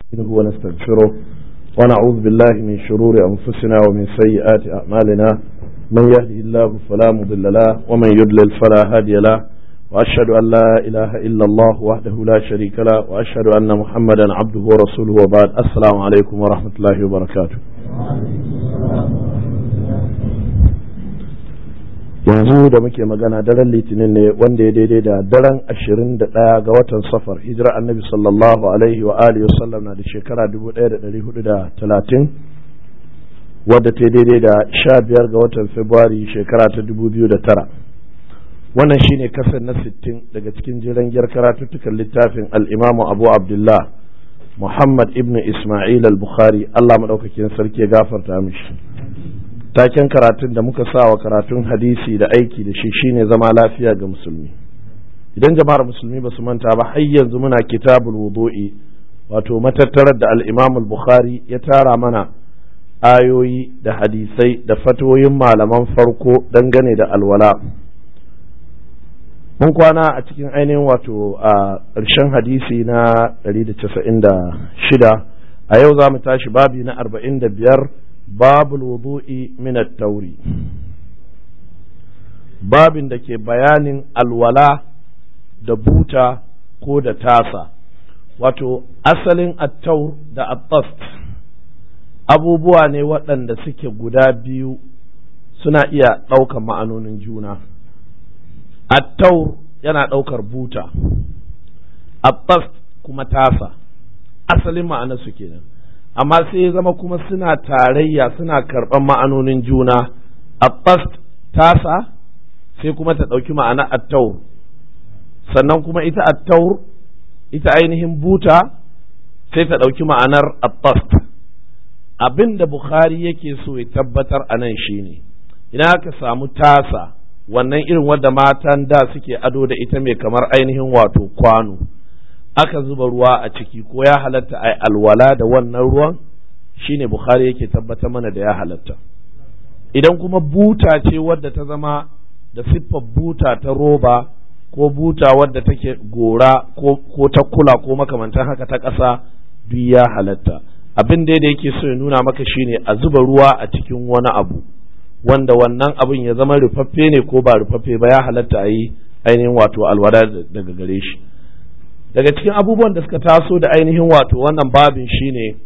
نستعينه ونستغفره ونعوذ بالله من شرور أنفسنا ومن سيئات أعمالنا من يهده الله فلا مضل له ومن يضلل فلا هادي له وأشهد أن لا إله إلا الله وحده لا شريك له وأشهد أن محمدا عبده ورسوله وبعد السلام عليكم ورحمة الله وبركاته yanzu da muke magana daren litinin ne wanda ya daidai da daren ashirin da ɗaya ga watan safar hijira annabi sallallahu alaihi wa alihi wasallam na da shekara dubu ɗaya da ɗari hudu da talatin wadda ta daidai da sha biyar ga watan februari shekara ta dubu biyu da tara wannan shine kasar na sittin daga cikin jiran gyar karatuttukan littafin al'imamu abu abdullah muhammad ibn ismail al-bukhari allah maɗaukakin sarki ya gafarta mishi taken karatun da muka sa wa karatun hadisi da aiki da shi shine zama lafiya ga musulmi idan jama'ar musulmi ba su manta ba har yanzu muna kitabul wudu'i wato matattarar da al-imam al-bukhari ya tara mana ayoyi da hadisai da fatoyin malaman farko dangane da alwala mun kwana a cikin ainihin wato a ƙarshen hadisi na 196 a yau za mu tashi babi na 45 babul wudu'i min at-tauri babin da ke bayanin alwala da buta ko da tasa wato asalin at-taur da at-tast abubuwa ne waɗanda suke guda biyu suna iya ɗaukar ma'anonin juna at-taur yana ɗaukar buta at-tast kuma tasa asalin ma'anarsu kenan amma sai ya zama kuma suna tarayya suna karɓar ma'anonin juna a tasa sai kuma ta ɗauki ma'ana attaur sannan kuma ita attaur ita ainihin buta sai ta ɗauki ma'anar attast abin da bukhari yake so ya tabbatar a nan shine idan aka samu tasa wannan irin wadda matan da suke ado da ita mai kamar ainihin wato kwano aka zuba ruwa a ciki ko ya halatta a alwala da wannan ruwan shine bukhari yake tabbatar mana da ya halatta idan kuma buta ce wadda ta zama da siffar buta ta roba ko buta wadda take gora ko, ko ta kula ko makamantan haka ta ƙasa duk ya halatta abin da yake so ya nuna maka shine a zuba ruwa a cikin wani abu wanda wannan abin ya zama rufaffe ne ko ba rufaffe ba ya halatta a yi ainihin wato alwala daga gare shi daga cikin abubuwan da suka taso da ainihin wato wannan babin shine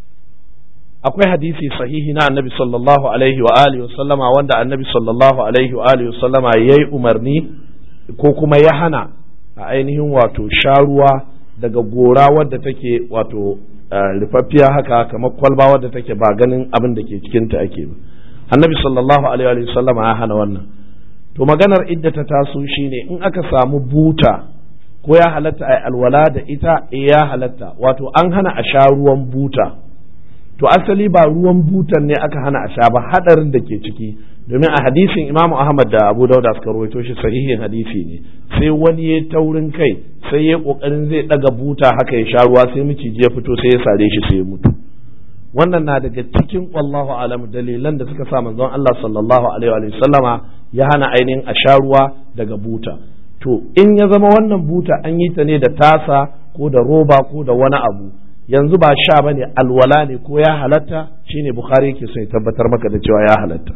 akwai hadisi sahihi na annabi sallallahu alaihi wa alihi wasallama wanda annabi sallallahu alaihi wa alihi wasallama yayi umarni ko kuma ya hana a ainihin wato sharuwa daga gora wadda take wato rufaffiya haka kamar kwalba wadda take ba ganin abin da ke cikin ta ake ba annabi sallallahu alaihi wa sallama ya hana wannan to maganar idda ta taso shine in aka samu buta ko ya halatta a alwala da ita e ya halatta wato an hana a sha ruwan buta to asali ba ruwan butan ne aka hana a sha ba hadarin da ke ciki domin a hadisin imamu ahmad da abu dauda suka rawaito shi sahihin hadisi ne sai wani ya taurin kai sai ya kokarin zai daga buta haka ya sha ruwa sai miciji ya fito sai ya sare shi sai ya mutu wannan na daga cikin wallahu alam dalilan da suka sa manzon Allah sallallahu alaihi wa sallama ya hana ainihin a sha ruwa daga buta to in ya zama wannan buta an yi ta ne da tasa ko da roba ko da wani abu yanzu ba sha ba ne alwala ne ko ya halatta shine bukhari yake so ya tabbatar maka da cewa ya halatta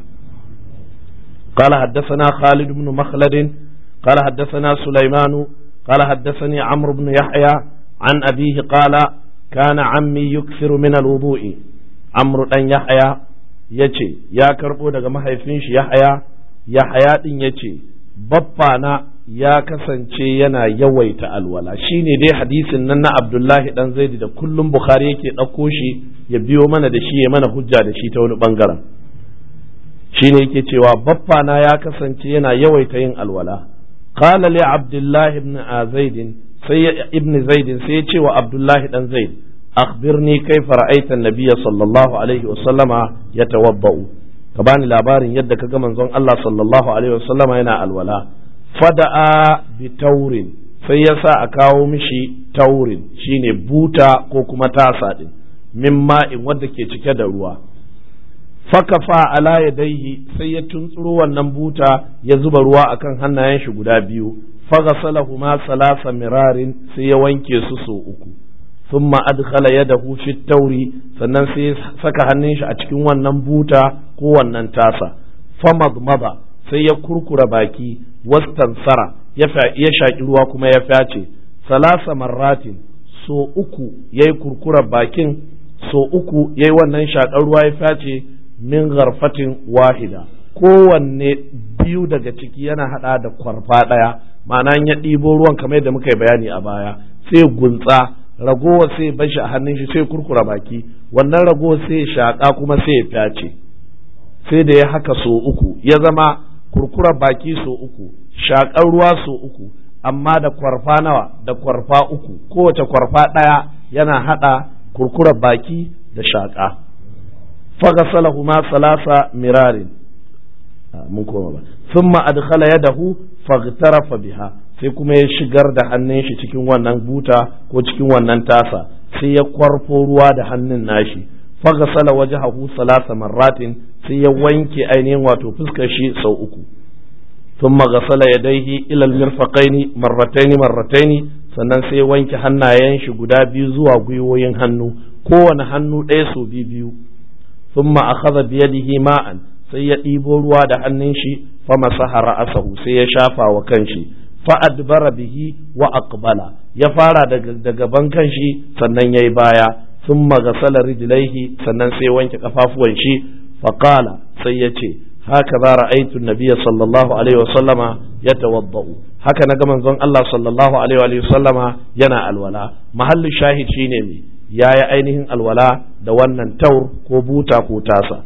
قال حدثنا خالد بن مخلد قال حدثنا سليمان قال حدثني عمرو بن يحيى عن أبيه قال كان عمي يكثر من الوضوء عمرو بن يحيى yace ya karbo daga mahaifin shi Yahaya Yahaya din yace baffa na ya kasance yana yawaita alwala shine dai hadisin nan na Abdullahi dan Zaidi da kullum Bukhari yake ɗauko shi ya biyo mana da shi ya mana hujja da shi ta wani bangaren shine yake cewa baffa na ya kasance yana yawaita yin alwala qala li Abdullahi ibn Zaid sai ibn Zaid sai ya ce wa Abdullahi dan Zaid akhbirni kaifa ra'aita an-nabiy sallallahu alaihi wa sallama yatawaddau ka bani labarin yadda ka ga manzon Allah sallallahu alaihi wa sallama yana alwala fada'a bi taurin sai ya sa a kawo mishi taurin shine buta ko kuma tasa din min ma'in wadda ke cike da ruwa fakafa ala yadaihi sai ya tuntsuro wannan buta ya zuba ruwa akan hannayen shi guda biyu fagasalahuma salasa mirarin sai ya wanke su so uku thumma adkhala yadahu fi tauri sannan sai saka hannun shi a cikin wannan buta ko wannan tasa famadmada sai ya kurkura baki wastansara ya shaƙi ruwa kuma ya fyace salasa marratin so uku ya yi kurkurar bakin so uku ya yi wannan shaƙar ruwa ya fyace min garfatin wahida kowanne biyu daga ciki yana hada da kwarfa ɗaya ma'ana ya ɗibo ruwan kamar yadda muka yi bayani a baya sai gunsa ragowa sai bashi a hannun shi sai kurkura baki wannan ragowa sai shaƙa kuma sai ya fyace sai da ya haka so uku ya zama kurkura baki so uku shaƙar ruwa so uku amma da kwarfa nawa da kwarfa uku kowace kwarfa ɗaya yana haɗa kurkurar baki da shaƙa fagasalahu ma salasa mirarin mun koma ba thumma adkhala yadahu faghtarafa biha sai kuma ya shigar da hannun shi cikin wannan buta ko cikin wannan tasa sai ya kwarfo ruwa da hannun nashi fagasala wajhahu salasa marratin sai ya wanke ainihin wato fuskar shi sau uku ثم غسل يديه إلى المرفقين مرتين مرتين sannan sai wanke hannayen shi guda biyu zuwa gwiwoyin hannu kowane hannu ɗaya sau biyu biyu thumma akhadha bi yadihi ma'an sai ya ɗibo ruwa da hannun shi fa masaha ra'asahu sai ya shafa wa kanshi fa adbara bihi wa aqbala ya fara daga gaban kanshi sannan yayi baya thumma ghasala rijlaihi sannan sai wanke kafafuwan shi fa qala sai ya ce هكذا رأيت النبي صلى الله عليه وسلم يتوضأ haka na ga manzon Allah sallallahu alaihi wa sallama yana alwala mahallin shahid shine me yayi ainihin alwala da wannan taur ko buta ko tasa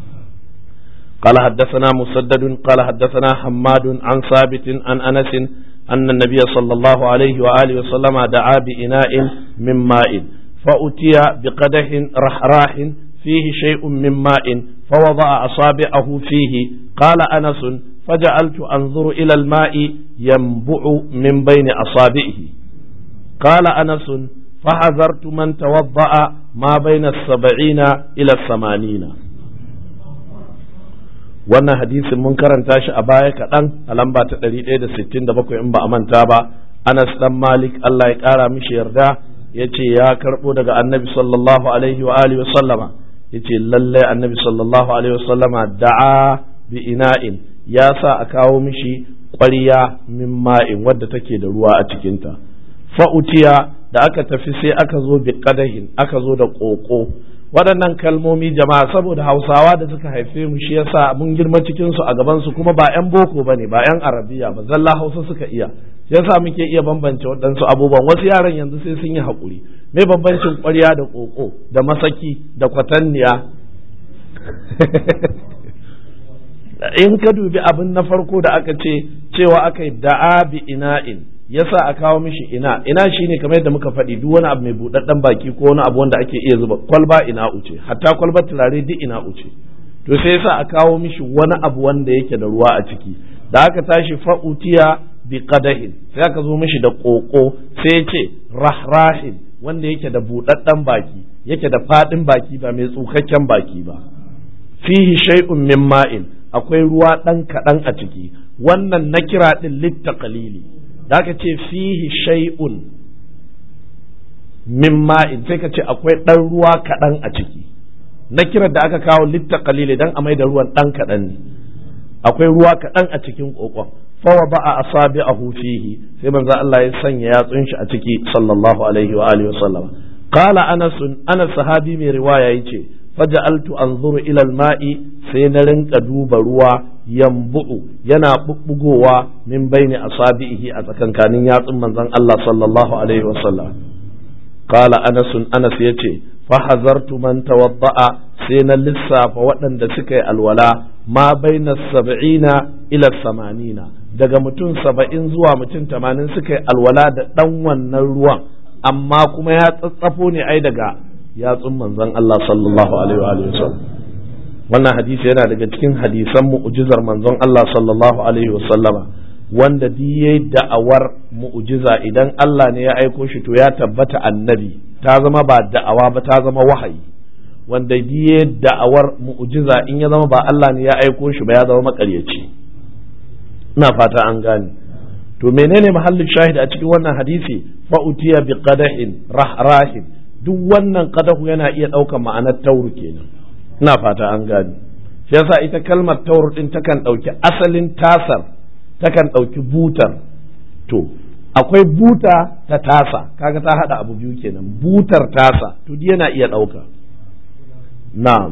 قال حدثنا مسدد قال حدثنا حماد عن ثابت عن انس ان النبي صلى الله عليه واله وسلم دعا بإناء من ماء فأتي بقدح رحراح فيه شيء من ماء فوضع أصابعه فيه قال أنس فجعلت أنظر إلى الماء ينبع من بين أصابعه قال أنس فحذرت من توضأ ما بين السبعين إلى الثمانين wannan hadisin mun karanta shi a baya kaɗan a lamba ta 167 in ba a manta ba Anas dan Malik Allah ya ƙara mishi yarda ya ce ya karɓo daga annabi sallallahu alaihi wa alihi wa sallama yace lallai annabi sallallahu alaihi wasallama da'a bi ina'in ya sa a kawo mishi ƙwarya min ma'in wadda take da ruwa a cikinta fa'utiya da aka tafi sai aka zo bi qadahin aka zo da ƙoƙo waɗannan kalmomi jama'a saboda hausawa da suka haife mu shi yasa mun girma cikin su a gaban su kuma ba 'yan boko bane ba 'yan arabiya ba zalla hausa suka iya yasa muke iya bambance waɗansu abubuwan wasu yaran yanzu sai sun yi haƙuri me bambancin ƙwarya da ƙoƙo da masaki da kwatanniya in ka dubi abin na farko da aka ce cewa aka yi da'a bi ina'in yasa a kawo mishi ina ina shine kamar yadda muka faɗi duk wani abu mai buɗaɗɗen baki ko wani abu wanda ake iya zuba kwalba ina uce hatta kwalba turare duk ina uce to sai yasa a kawo mishi wani abu wanda yake da ruwa a ciki da aka tashi fa'utiya bi qadahin sai aka zo mishi da ƙoƙo sai ya ce rahrahin wanda yake da buɗaɗɗen baki yake da faɗin baki ba mai tsukakken baki ba fihi shay'un min ma'in akwai ruwa ɗan kaɗan a ciki wannan na kira ɗin litta qalili da aka ce fihi shay'un min ma'in sai ka ce akwai ɗan ruwa kaɗan a ciki na kirar da aka kawo litta qalili dan a mai da ruwan ɗan kaɗan ne akwai ruwa kaɗan a cikin ƙoƙon fawa ba a asabi a fihi sai manzo Allah ya sanya yatsun shi a ciki sallallahu alaihi wa alihi wasallam qala anas anas sahabi mai riwaya yace faja'altu anzuru ila al-ma'i sai na rinka duba ruwa yambu'u yana bubbugowa min baini asabihi a tsakankanin yatsun manzon Allah sallallahu alaihi wasallam qala anas anas yace fa hazartu man tawadda'a sai na lissafa waɗanda suka yi alwala ma baina sab'ina ila samanina daga mutum saba'in zuwa mutum tamanin suka yi alwala da ɗan wannan ruwan amma kuma ya tsatsafo ne ai daga yatsun manzon Allah sallallahu alaihi wa sallam wannan hadisi yana daga cikin hadisan mu'jizar manzon Allah sallallahu alaihi wa sallama wanda diye da'awar mu'jiza idan Allah ne ya aiko shi to ya tabbata annabi ta zama ba da'awa ba ta zama wahayi wanda diye da'awar mu'jiza in ya zama ba Allah ne ya aiko shi ba ya zama makaryaci ina fata an gane to menene mahallin shahid a cikin wannan hadisi fa utiya bi qadahin rahrahin duk wannan qadahu yana iya ɗaukar ma'anar tauru kenan ina fata an gani shi yasa ita kalmar tauru din takan ɗauki asalin tasar takan ɗauki butar to akwai buta ta tasa kaga ta hada abu biyu kenan butar tasa to yana iya ɗauka na'am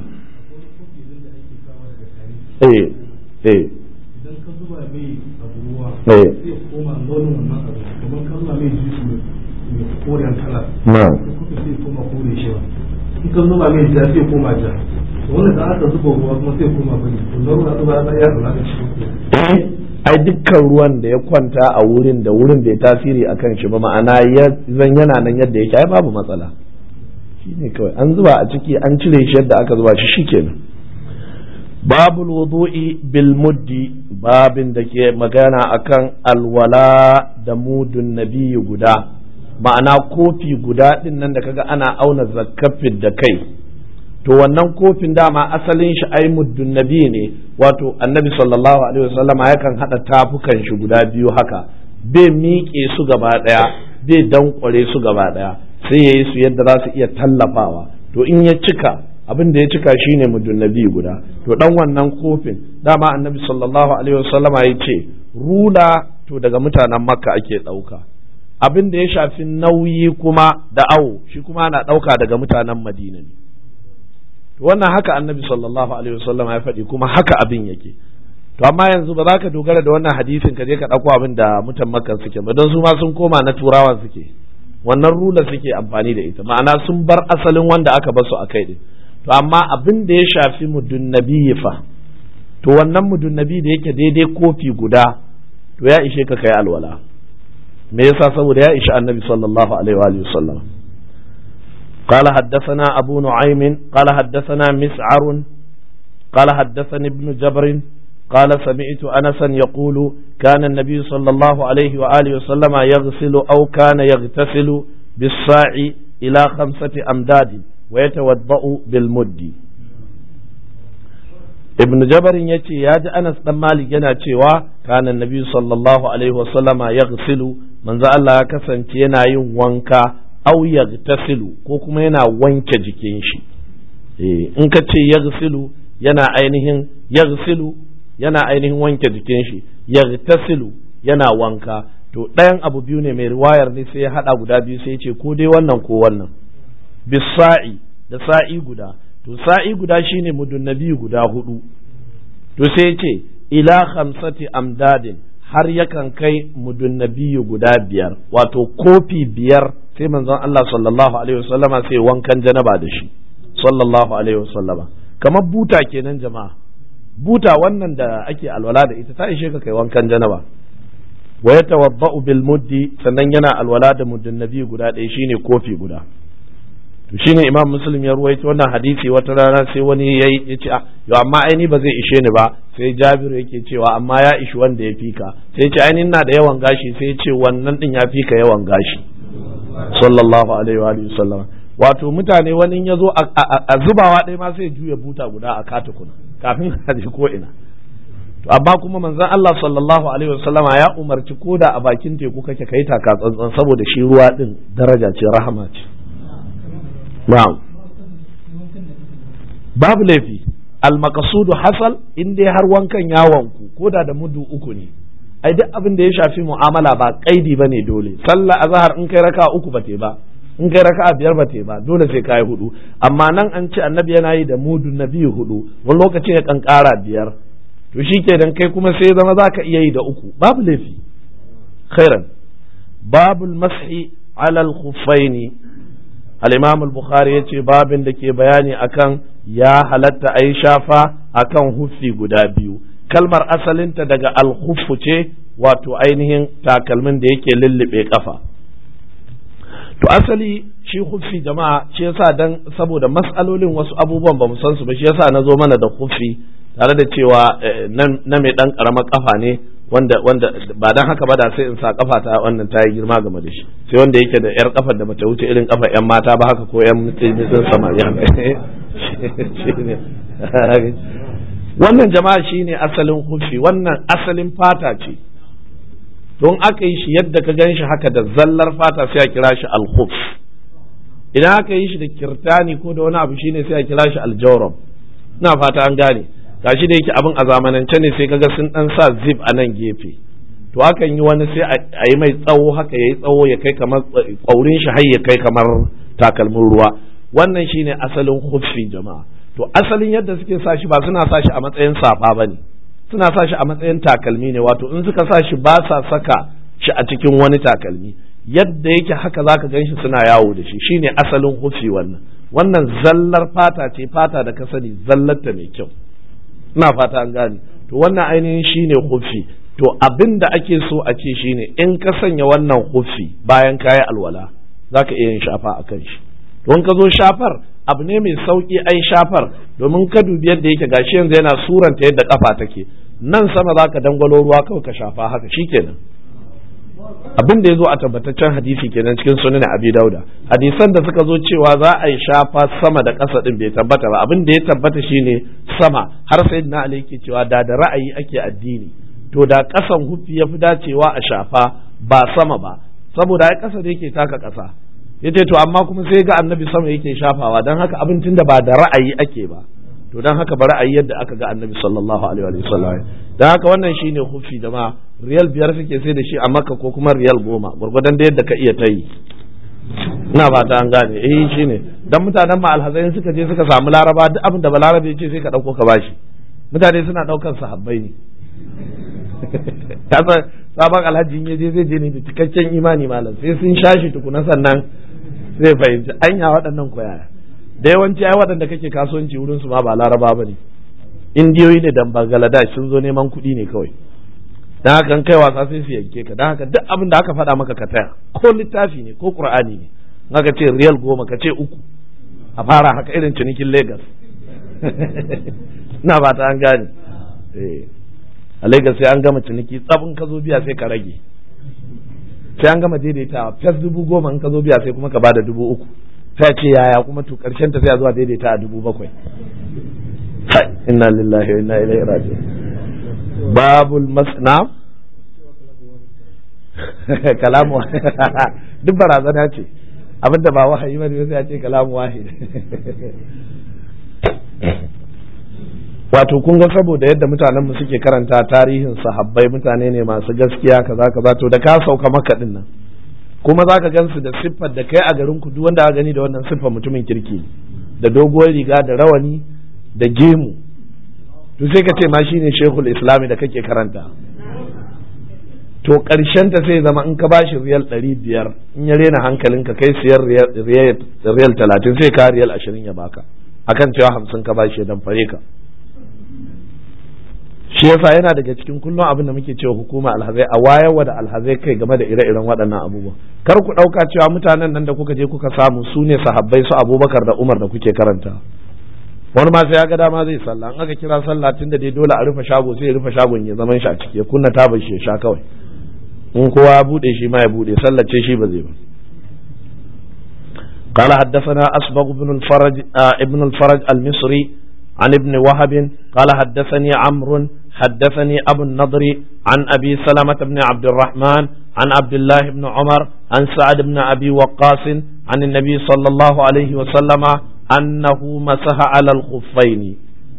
eh eh idan ka zuba mai abu ruwa eh zai koma launin wannan abu kamar ka zuba mai juice mai mai koren kala na'am kuka zai koma kore shi ba in ka zuba mai ja zai koma ja to wanda da aka zuba ruwa kuma sai koma bane to na ruwa zuba ya ya kula da shi ai dukkan ruwan da ya kwanta a wurin da wurin bai tasiri a kan shi ba ma'ana ya zan yana nan yadda yake ai babu matsala shi ne kawai an zuba a ciki an cire shi yadda aka zuba shi shikenan babul wudu'i bil muddi babin da ke magana akan alwala da mudun nabiyyu guda ma'ana kofi guda din nan da kaga ana auna zakkafin da kai to wannan kofin dama asalin shi ai muddun nabi ne wato annabi sallallahu alaihi wasallam yakan hada tafukan shi guda biyu haka bai miƙe su gaba daya bai dankware su gaba daya sai yayi su yadda za su iya tallafawa to in ya cika abin da ya cika shine muddun nabi guda to dan wannan kofin dama annabi sallallahu alaihi wasallama ya ce rula to daga mutanen makka ake ɗauka abin da ya shafi nauyi kuma da awo shi kuma ana ɗauka daga mutanen madina ne wannan haka annabi sallallahu alaihi wasallam ya faɗi kuma haka abin yake to amma yanzu ba za ka dogara da wannan hadisin ka je ka ɗauko abin da mutan makka suke ba don su ma sun koma na turawan suke wannan rula suke amfani da ita ma'ana sun bar asalin wanda aka bar su a kai din to amma abin da ya shafi mudunnabi fa to wannan mudunnabi da yake daidai kofi guda to ya ishe ka kai alwala me yasa saboda ya ishi annabi sallallahu alaihi wa sallam قال حدثنا أبو نعيم قال حدثنا مسعر قال حدثني ابن جبر قال سمعت أنسا يقول كان النبي صلى الله عليه وآله وسلم يغسل أو كان يغتسل بالصاع إلى خمسة أمداد ويتوضأ بالمد ابن جبر يتي يا أنس بن مالك yana cewa كان النبي صلى الله عليه وسلم يغسل من ذا الله كسن yana yin wanka au yagtasilu ko kuma yana wanke jikin shi in ka ce yagsilu yana ainihin yagsilu yana ainihin wanke jikin shi yagtasilu yana wanka to ɗayan abu biyu ne mai riwayar ne sai ya haɗa guda biyu sai ya ce ko dai wannan ko wannan bisa'i da sa'i guda to sa'i guda shine mudunnabi guda hudu to sai ya ce ila khamsati amdadin har yakan kai mudunnabi guda biyar wato kofi biyar sai manzon Allah sallallahu alaihi wasallama sai wankan janaba da shi sallallahu alaihi wasallama kamar buta kenan jama'a buta wannan da ake alwala da ita ta ishe ka kai wankan janaba wa yatawaddau bil muddi sannan yana alwala da muddin nabi guda ɗaya shine kofi guda to shine imam muslim ya ruwaito wannan hadisi wata rana sai wani yayi ya ce yo amma aini ba zai ishe ni ba sai jabiru yake cewa amma ya ishi wanda ya fika sai ya ce aini ina da yawan gashi sai ya ce wannan din ya fika yawan gashi sallallahu alaihi wa alihi sallam wato mutane wani ya zo a zubawa ɗaya ma sai juya buta guda a katukuna kafin a ji ko ina to amma kuma manzon Allah sallallahu alaihi wa sallama ya umarci koda a bakin teku kake kai taka tsantsan saboda shi ruwa din daraja ce rahama ce na'am babu laifi al-maqsudu hasal in dai har wankan ya wanku koda da mudu uku ne ai duk abin da ya shafi mu'amala ba kaidi ba ne dole sallah azhar in kai raka uku ba te ba in kai raka biyar ba te ba dole sai kai hudu amma nan an ce annabi yana yi da mudu na biyu hudu wani lokaci ya kan kara biyar to shikenan kai kuma sai zama za ka iya yi da uku babu laifi khairan babul mashi ala al-khuffaini al-imam al-bukhari yace babin da ke bayani akan ya halatta ayi shafa akan huffi guda biyu kalmar asalinta daga alhufu ce wato ainihin takalmin da yake lullube kafa to asali shi hufi jama'a shi yasa dan saboda mas'alolin wasu abubuwan ba mu san su ba shi yasa na zo mana da hufi tare da cewa na mai dan karamar kafa ne wanda wanda ba dan haka ba da sai in sa kafa ta wannan ta yi girma game da shi sai wanda yake da yar kafar da bata wuce irin kafa yan mata ba haka ko yan mutum samari wannan jama'a shine asalin hufi wannan asalin fata ce don aka yi shi yadda ka gan shi haka da zallar fata sai a kira shi alhuf idan aka yi shi da kirtani ko da wani abu shine sai a kira shi aljawrab ina fata an gane gashi da yake abin a zamanance ne sai kaga sun dan sa zip a nan gefe to hakan yi wani sai a yi mai tsawo haka yayi tsawo ya kai kamar kwaurin shi har ya kai kamar takalmin ruwa wannan shine asalin khuffi jama'a to asalin yadda suke sa shi ba suna sa shi a matsayin safa bane suna sa shi a matsayin takalmi ne wato in suka sa shi ba sa saka shi a cikin wani takalmi yadda yake haka zaka gan shi suna yawo da shi shine asalin hufi wannan wannan zallar fata ce fata da ka sani zallarta mai kyau ina fata an gane to wannan ainihin shine hufi to abin da ake so a ce shine in ka sanya wannan hufi bayan kayi alwala zaka iya yin shafa akan shi to in ka zo shafar abu ne mai sauki ai shafar domin ka dubi yadda yake gashi yanzu yana suranta yadda kafa take nan sama zaka dangwalo ruwa kawai ka shafa haka shikenan abin da ya zo a tabbataccen hadisi kenan cikin sunan abi dauda hadisan da suka zo cewa za a yi shafa sama da ƙasa din bai tabbata ba abin da ya tabbata shine sama har sai na ali yake cewa da da ra'ayi ake addini to da ƙasan hufi ya fi dacewa a shafa ba sama ba saboda ai ƙasa da yake taka ƙasa yace to amma kuma sai ga annabi sama yake shafawa dan haka abin tunda ba da ra'ayi ake ba to dan haka bari a yi yadda aka ga annabi sallallahu alaihi wa sallam dan haka wannan shine hufi jama'a riyal biyar suke sai da shi a makka ko kuma riyal goma gwargwadon da yadda ka iya ta yi ina fata an gane eh shine dan mutanen ma alhazai suka je suka samu laraba duk abin da balarabe ya ce sai ka dauko ka bashi mutane suna daukan sahabbai ne kasa sabon alhaji ya je zai je ne da cikakken imani malam sai sun shashi tukuna sannan zai fahimci anya waɗannan koyaya da yawanci ai waɗanda kake kasuwanci wurin su ma ba laraba ba ne indiyoyi ne dan bangladesh sun zo neman kuɗi ne kawai dan haka kai wasa sai su yanke ka dan haka duk abin da aka faɗa maka ka taya ko littafi ne ko qur'ani ne aka ce riyal goma ka ce uku a fara haka irin cinikin lagos na ba ta an gane a lagos sai an gama ciniki tsabin ka zo biya sai ka rage sai an gama daidaitawa fes dubu goma in ka zo biya sai kuma ka bada dubu uku sai ce yaya kuma to karshen ta sai a zuwa daidaita a dubu bakwai inna lillahi wa inna ilaihi raji'un babul masna kalamu duk barazana ce abinda ba wahayi ba ne sai a ce kalamu wahid wato kun ga saboda yadda mutanenmu suke karanta tarihin sahabbai mutane ne masu gaskiya kaza kaza to da ka sauka maka din nan kuma za ka gansu da siffar da kai a garin ku duk wanda aka gani da wannan siffar mutumin kirki da doguwar riga da rawani da gemu to sai ka ce ma shine shehul islami da kake karanta to karshen ta sai zama in ka bashi riyal ɗari biyar in ya rena hankalinka kai siyar riyal talatin sai ka riyal ashirin ya baka akan cewa hamsin ka bashi dan fare ka shi yasa yana daga cikin kullum abin da muke cewa hukuma alhazai a wayarwa da alhazai kai game da ire-iren waɗannan abubuwa kar ku ɗauka cewa mutanen nan da kuka je kuka samu su ne sahabbai su abubakar da umar da kuke karanta wani ma sai ya ga dama zai sallah an aka kira sallah tun da dai dole a rufe shago sai ya rufe shagon ya zaman shi a ciki ya kunna tabar shi ya sha kawai in kowa ya bude shi ma ya bude sallace shi ba zai ba قال حدثنا أسبغ بن الفرج آه ابن الفرج المصري عن ابن وهب قال حدثني عمرو حدثني أبو النضر عن أبي سلمة بن عبد الرحمن عن عبد الله بن عمر عن سعد بن أبي وقاص عن النبي صلى الله عليه وسلم أنه مسح على الخفين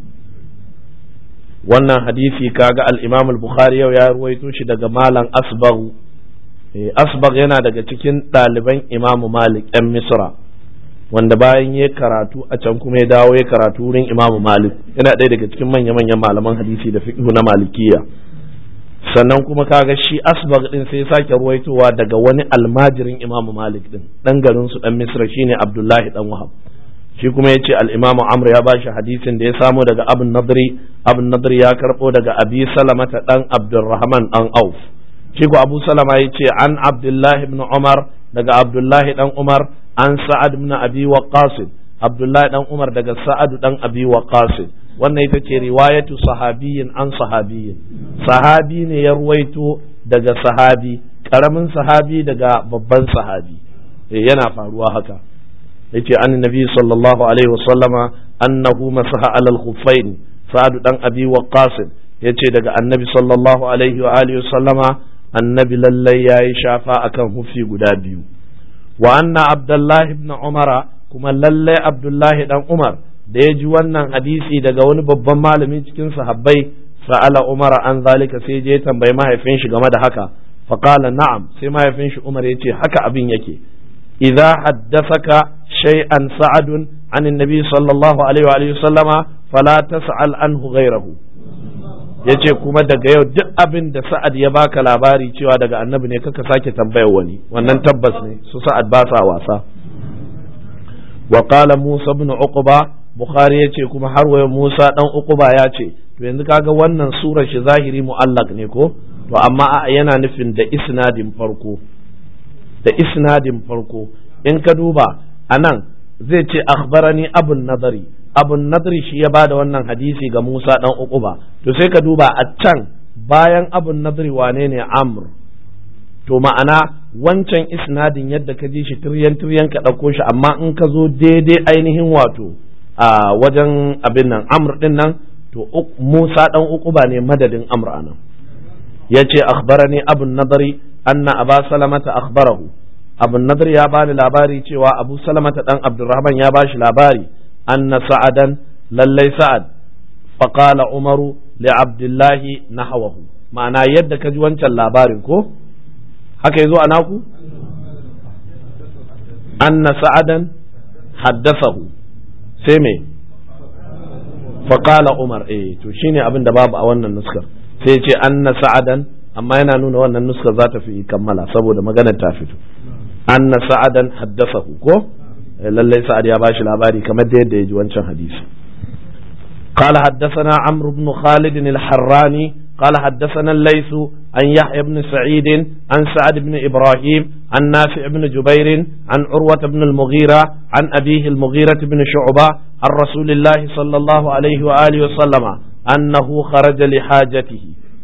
wannan hadisi kaga al-Imam al-Bukhari yau ya ruwaito shi daga malam Asbagh Asbagh yana daga cikin ɗaliban Imam Malik ɗan Misra wanda bayan ya karatu a can kuma ya dawo ya karatu wurin Imam Malik yana ɗaya daga cikin manya-manyan malaman hadisi da fiqh na Malikiya sannan kuma kaga shi Asbagh din sai ya sake ruwaitowa daga wani almajirin Imam Malik din dan garin su dan Misra shine Abdullahi dan Wahab shi kuma ya ce al'imamu amr ya bashi hadisin da ya samo daga abin nadri abin nadri ya karɓo daga abi salamata ɗan abdurrahman ɗan auf shi ko abu salama ya ce an abdullahi ibn umar daga abdullahi ɗan umar an sa'ad ibn abi waqas abdullahi ɗan umar daga sa'ad ɗan abi waqas wannan ita ce riwayatu sahabiyin an sahabiyin sahabi ne ya ruwaito daga sahabi ƙaramin sahabi daga babban sahabi yana faruwa haka yace an nabi sallallahu alaihi wasallama annahu masaha alal khuffain sa'ad dan abi waqqas yace daga annabi sallallahu alaihi wa alihi wasallama annabi lallai yayi shafa akan hufi guda biyu wa anna abdullahi ibn umara kuma lalle abdullahi dan umar da ya ji wannan hadisi daga wani babban malami cikin sahabbai sa'ala umar an zalika sai je tambayi mahaifin shi game da haka faqala na'am sai mahaifin shi umar yace haka abin yake idza haddathaka shay'an sa'adun an annabi sallallahu alaihi wa alihi sallama fala tas'al anhu ghayrahu yace kuma daga yau duk abin da sa'ad ya baka labari cewa daga annabi ne kaka sake tambayar wani wannan tabbas ne su sa'ad ba sa wasa wa qala musa ibn uqba bukhari yace kuma har wayo musa dan uqba ya ce to yanzu kaga wannan surar shi zahiri mu'allaq ne ko to amma yana nufin da isnadin farko da isnadin farko in ka duba anan zai ce akhbarani abun nadari abun nadari shi ya bada wannan hadisi ga Musa dan Uquba to sai ka duba a can bayan abun nadari wane ne Amr to ma'ana wancan isnadin yadda ka ji shi tiryan tiryan ka ɗauko shi amma in ka zo daidai ainihin wato a wajen abin nan Amr din nan to Musa dan Uquba ne madadin Amr anan yace akhbarani abun nadari anna aba salamata akhbarahu abun nadari ya bani labari cewa abu salamata dan abdurrahman ya bashi labari anna sa'adan lallai sa'ad faqala umaru li abdullahi nahawahu ma'ana yadda ka ji wancan labarin ko haka yazo a naku anna sa'adan haddasahu sai me faqala umar eh to shine abin da babu a wannan nuskar sai ce anna sa'adan amma yana nuna wannan nuskar za ta fi kammala saboda maganar ta fito anna sa'adan haddasahu ko lallai sa'ad ya bashi labari kamar da yadda ya ji wancan hadisi قال حدثنا عمرو بن خالد الحراني قال حدثنا الليث عن يحيى بن سعيد عن سعد بن إبراهيم عن نافع بن جبير عن عروة بن المغيرة عن أبيه المغيرة بن شعبة عن رسول الله صلى الله عليه وآله وسلم أنه خرج لحاجته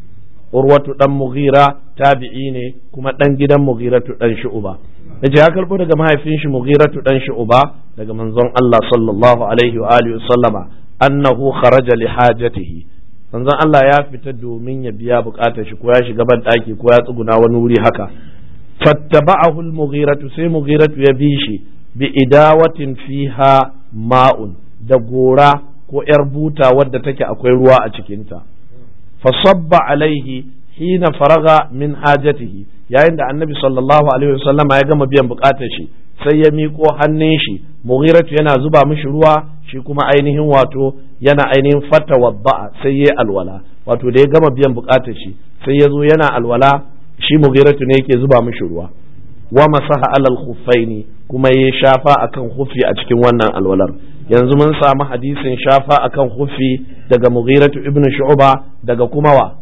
عروة بن مغيرة تابعين كما تنجد مغيرة بن شعبة yace ya karbo daga mahaifin shi Mughiratu dan Shu'ba daga manzon Allah sallallahu alaihi wa alihi sallama annahu kharaja li hajatihi manzon Allah ya fita domin ya biya bukatar shi ko ya shiga ban daki ko ya tsuguna wani wuri haka fattaba'ahu al-Mughiratu sai Mughiratu ya bi shi bi idawatin fiha ma'un da gora ko yar buta wadda take akwai ruwa a cikinta fa sabba alaihi hina faraga min hajatihi yayin da annabi sallallahu alaihi wasallam ya gama biyan bukatar shi sai ya miƙo hannun shi mughiratu yana zuba mishi ruwa shi kuma ainihin wato yana ainihin fata wadda'a sai ya alwala wato da ya gama biyan bukatar shi sai ya zo yana alwala shi mughiratu ne yake zuba mishi ruwa wa masaha alal khuffaini kuma ya shafa akan khuffi a cikin wannan alwalar yanzu mun samu hadisin shafa akan khuffi daga mughiratu ibnu shu'ba daga kuma wa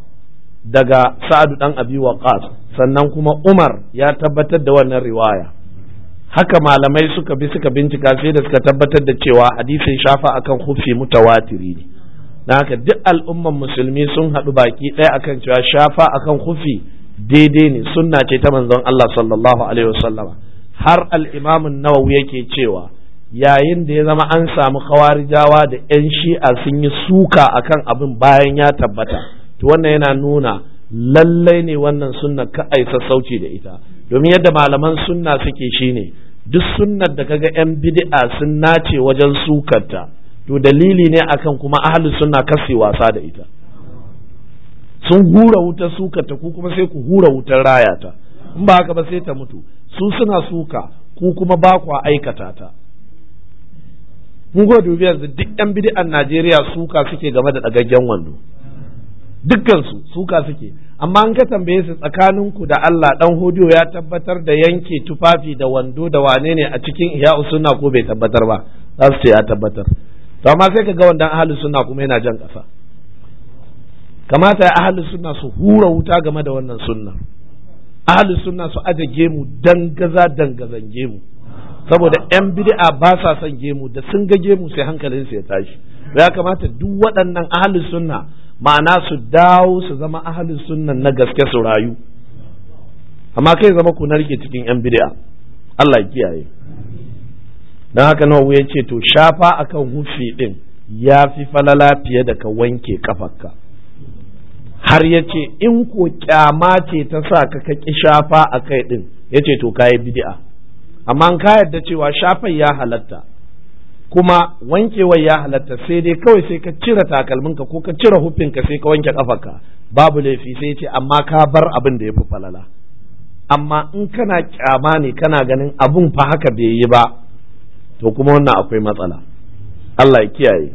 daga sa'adu dan abi waqas sannan kuma umar ya tabbatar da wannan riwaya haka malamai suka bi suka bincika sai da suka tabbatar da cewa hadisin shafa akan hufi mutawatiri ne na haka duk al'umman musulmi sun haɗu baki ɗaya akan cewa shafa akan hufi daidai ne sunna ce ta manzon Allah sallallahu alaihi wasallama har al-imam nawawi yake cewa yayin da ya zama an samu khawarijawa da 'yan shi'a sun yi suka akan abin bayan ya tabbata to wannan yana nuna lallai ne wannan sunna ka ai sassauci da ita domin yadda malaman sunna suke shine duk sunnar da kaga yan bid'a sun nace wajen sukarta to dalili ne akan kuma ahlus sunna kasi wasa da ita sun hura wutar sukarta ku kuma sai ku hura wutar rayata in ba haka ba sai ta mutu su suna suka ku kuma ba ku aikata ta mun go dubi yanzu duk yan bid'an Najeriya suka suke game da dagaggen wando dukkansu suka suke amma an ka tambaye su tsakaninku da Allah dan hodiyo ya tabbatar da yanke tufafi da wando da wane ne a cikin iya sunna ko bai tabbatar ba za su ce ya tabbatar to amma sai ka ga wandan ahlus sunna kuma yana jan ƙasa kamata ya ahlus sunna su hura wuta game da wannan sunna ahlus sunna su aje gemu dangaza dangazan gemu saboda yan bid'a ba sa son gemu da sun ga gemu sai hankalinsu ya tashi ya kamata duk waɗannan ahlus sunna ma'ana su dawo su zama ahalin sunnan na gaske su rayu amma kai zama ku narke cikin yan bid'a Allah ya kiyaye dan haka nawa ya ce to shafa akan hufi din ya fi falala fiye da ka wanke kafarka har ya ce in ko kyama ce ta sa ka ka ki shafa a kai din ya ce to kayi bid'a amma an ka yarda cewa shafai ya halatta kuma wankewar ya halatta sai dai kawai sai ka cire takalminka ko ka cire hufinka sai ka wanke kafarka babu laifi sai ce amma ka bar abin da ya fi falala amma in kana kyama ne kana ganin abun fa haka bai yi ba to kuma wannan akwai matsala Allah ya kiyaye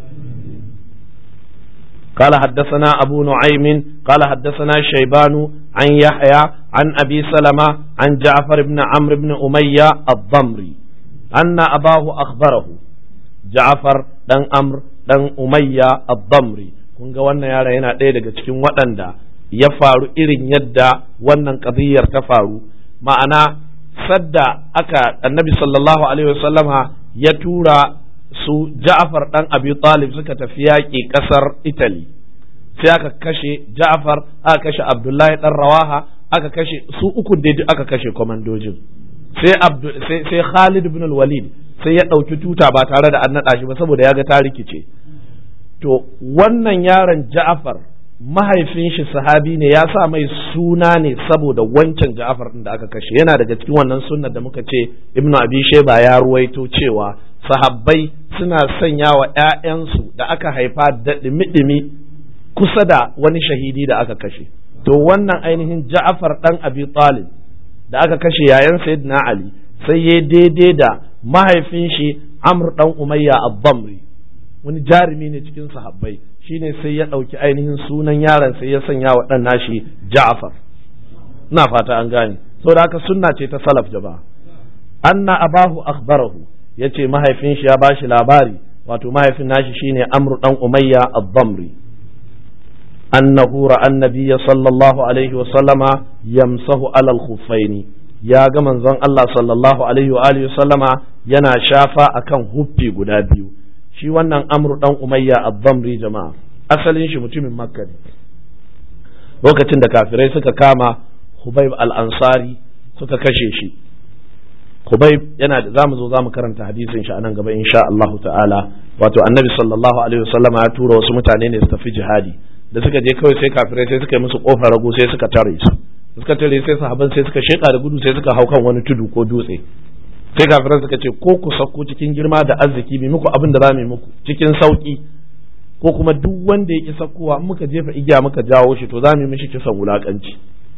قال حدثنا أبو نعيم قال حدثنا شيبان عن يحيى عن أبي سلمة عن جعفر بن عمرو بن أمية الضمري أن أباه أخبره جعفر دن أمر دن أمية الضمري kun ga wannan yara yana ɗaya daga cikin waɗanda ya faru irin yadda wannan ƙadiyar ta faru ma'ana sadda aka annabi sallallahu alaihi wasallama ya tura su Ja'far dan Abi Talib suka tafi yaƙi ƙasar Italy sai aka kashe Ja'far aka kashe Abdullahi dan Rawaha aka kashe su uku da aka kashe komandojin sai sai sai Khalid ibn al-Walid sai ya ɗauki tuta ba tare da an naɗa shi ba saboda ya ga ta rikice to wannan yaron Ja'far mahaifin shi sahabi ne ya sa mai suna ne saboda wancan Ja'far din da aka kashe yana daga cikin wannan sunnar da muka ce Ibn Abi Shayba ya ruwaito cewa sahabbai suna sanya wa ‘ya'yansu da aka haifa da ɗimi-ɗimi kusa da wani shahidi da aka kashe. To wannan ainihin Ja'afar ɗan Abi Talib da aka kashe yayan Sayyidina Ali sai ya daidai da mahaifin shi Amr ɗan Umayya Abdamri wani jarumi ne cikin sahabbai shine sai ya ɗauki ainihin sunan yaron sai ya sanya wa ɗan nashi Ja'afar. Ina fata an gane. Saboda haka sunna ce ta salaf jama'a. Anna abahu akhbarahu ya ce mahaifin shi ya bashi labari wato mahaifin nashi shine amru dan umayya ad-damri annahu ra'a annabiyya sallallahu alaihi wa sallama yamsahu ala al-khuffaini ya ga manzon Allah sallallahu alaihi wa alihi sallama yana shafa akan huffi guda biyu shi wannan amru dan umayya ad-damri jama'a asalin shi mutumin makka ne lokacin da kafirai suka kama hubayb al-ansari suka kashe shi Kubayb yana da zamu zo zamu karanta hadisin shi anan gaba insha Allah ta'ala wato annabi sallallahu alaihi wasallama ya tura wasu mutane ne su tafi jihadi da suka je kawai sai kafirai sai suka yi musu kofar rago sai suka tare su suka tare sai sahaban sai suka sheka da gudu sai suka hau kan wani tudu ko dutse sai kafirai suka ce ko ku sauko cikin girma da arziki bi muku abin da za mu yi muku cikin sauki ko kuma duk wanda ya ki saukowa in muka jefa igiya muka jawo shi to za mu yi mishi kisan wulakanci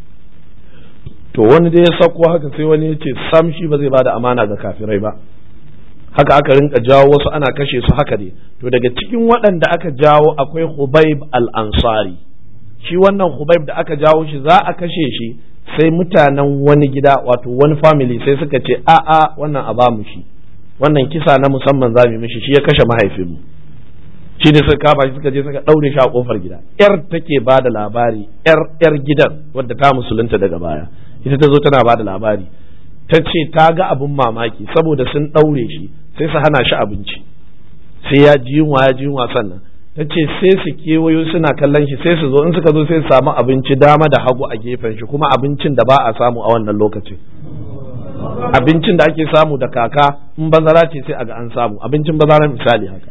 to wani dai ya sauko haka sai wani ya ce sam shi ba zai bada amana ga kafirai ba haka aka rinka jawo wasu ana kashe su haka ne to daga cikin waɗanda aka jawo akwai Hubaib al-Ansari shi wannan Hubaib da aka jawo shi za a kashe shi sai mutanen wani gida wato wani family sai suka ce a a wannan a bamu shi wannan kisa na musamman za mu mishi shi ya kashe mahaifinmu shi ne suka kama shi suka je suka ɗaure shi a kofar gida yar take ba da labari yar yar gidan wadda ta musulunta daga baya ita ta zo tana ba da labari ta ce ta ga abin mamaki saboda sun ɗaure shi sai su hana shi abinci sai ya ji yunwa ya ji yunwa sannan ta ce sai su kewayo suna kallon shi sai su zo in suka zo sai su samu abinci dama da hagu a gefen shi kuma abincin da ba a samu a wannan lokacin abincin da ake samu da kaka in bazara ce sai a ga an samu abincin bazara misali haka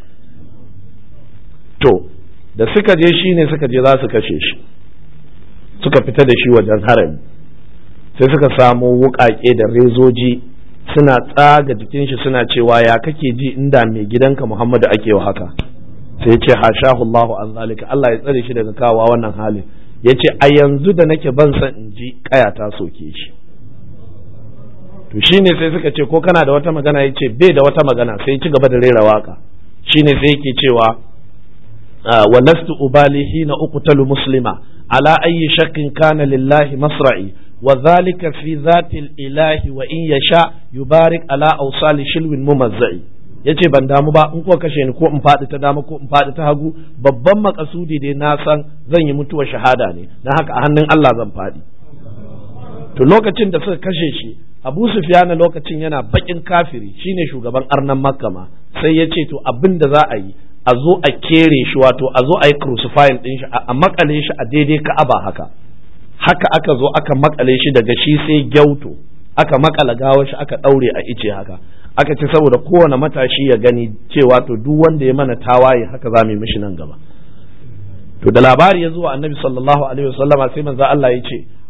to da suka je shi ne suka je za su kashe shi suka fita da shi wajen harami sai suka samo wuƙaƙe da rezoji suna tsaga jikin shi suna cewa ya kake ji inda mai gidanka Muhammadu ake wa haka sai ya ce hashahu Allahu an zalika Allah ya tsare shi daga kawa wannan halin ya ce a yanzu da nake ban san in ji kaya ta soke shi to shine sai suka ce ko kana da wata magana ya ce bai da wata magana sai ci gaba da rera waka shine sai yake cewa wa lastu ubali hina uqtalu muslima ala ayyi shakkin kana lillahi masra'i وذلك في ذات الإله وإن يشاء يبارك على أوصال شلو ممزعي yace ban damu ba in kuka kashe ni ko in faɗi ta dama ko in faɗi ta hagu babban makasudi dai na san zan yi mutuwar shahada ne na haka a hannun Allah zan faɗi to lokacin da suka kashe shi Abu Sufyan lokacin yana bakin kafiri shine shugaban arnan Makka ma sai ya ce to abin da za a yi a zo a kere shi wato a zo a yi crucifying din shi a makale shi a daidai Ka'aba haka haka aka zo aka makale shi daga shi sai gyauto aka makala gawar shi aka daure a ice haka aka ce saboda kowane matashi ya gani cewa to duk wanda ya mana tawaye haka za mu yi mishi nan gaba to da labari ya zuwa annabi sallallahu alaihi wasallama sai manzo Allah ya ce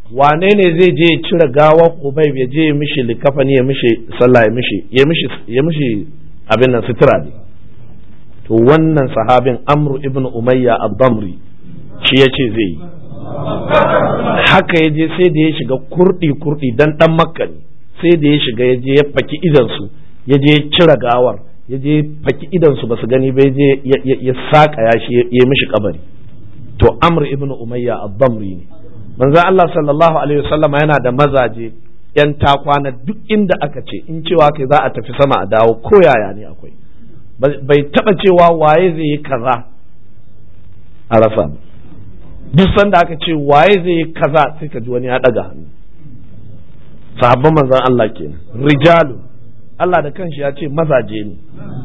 wane ne zai je ya cire gawar Hubayb ya je ya mishi likafani ya mishi sallah ya mishi ya mishi ya mishi abin nan sutura ne to wannan sahabin Amr ibn Umayya ad-Damri shi yace zai yi haka ya je sai da ya shiga kurdi kurdi dan dan makka ne sai da ya shiga ya je ya faki idan su ya je ya cire gawar ya je faki idan su basu gani ba ya je ya saka ya shi ya mishi kabari to Amr ibn Umayya ad-Damri ne manzo Allah sallallahu alaihi wasallam yana da mazaje yan takwana duk inda aka ce in cewa kai za a tafi sama a dawo ko yaya ne akwai bai taba cewa waye zai yi kaza a rasa duk sanda aka ce waye zai yi kaza sai ka ji wani ya daga hannu sahabban manzon Allah kenan rijalu Allah da kanshi ya ce mazaje ne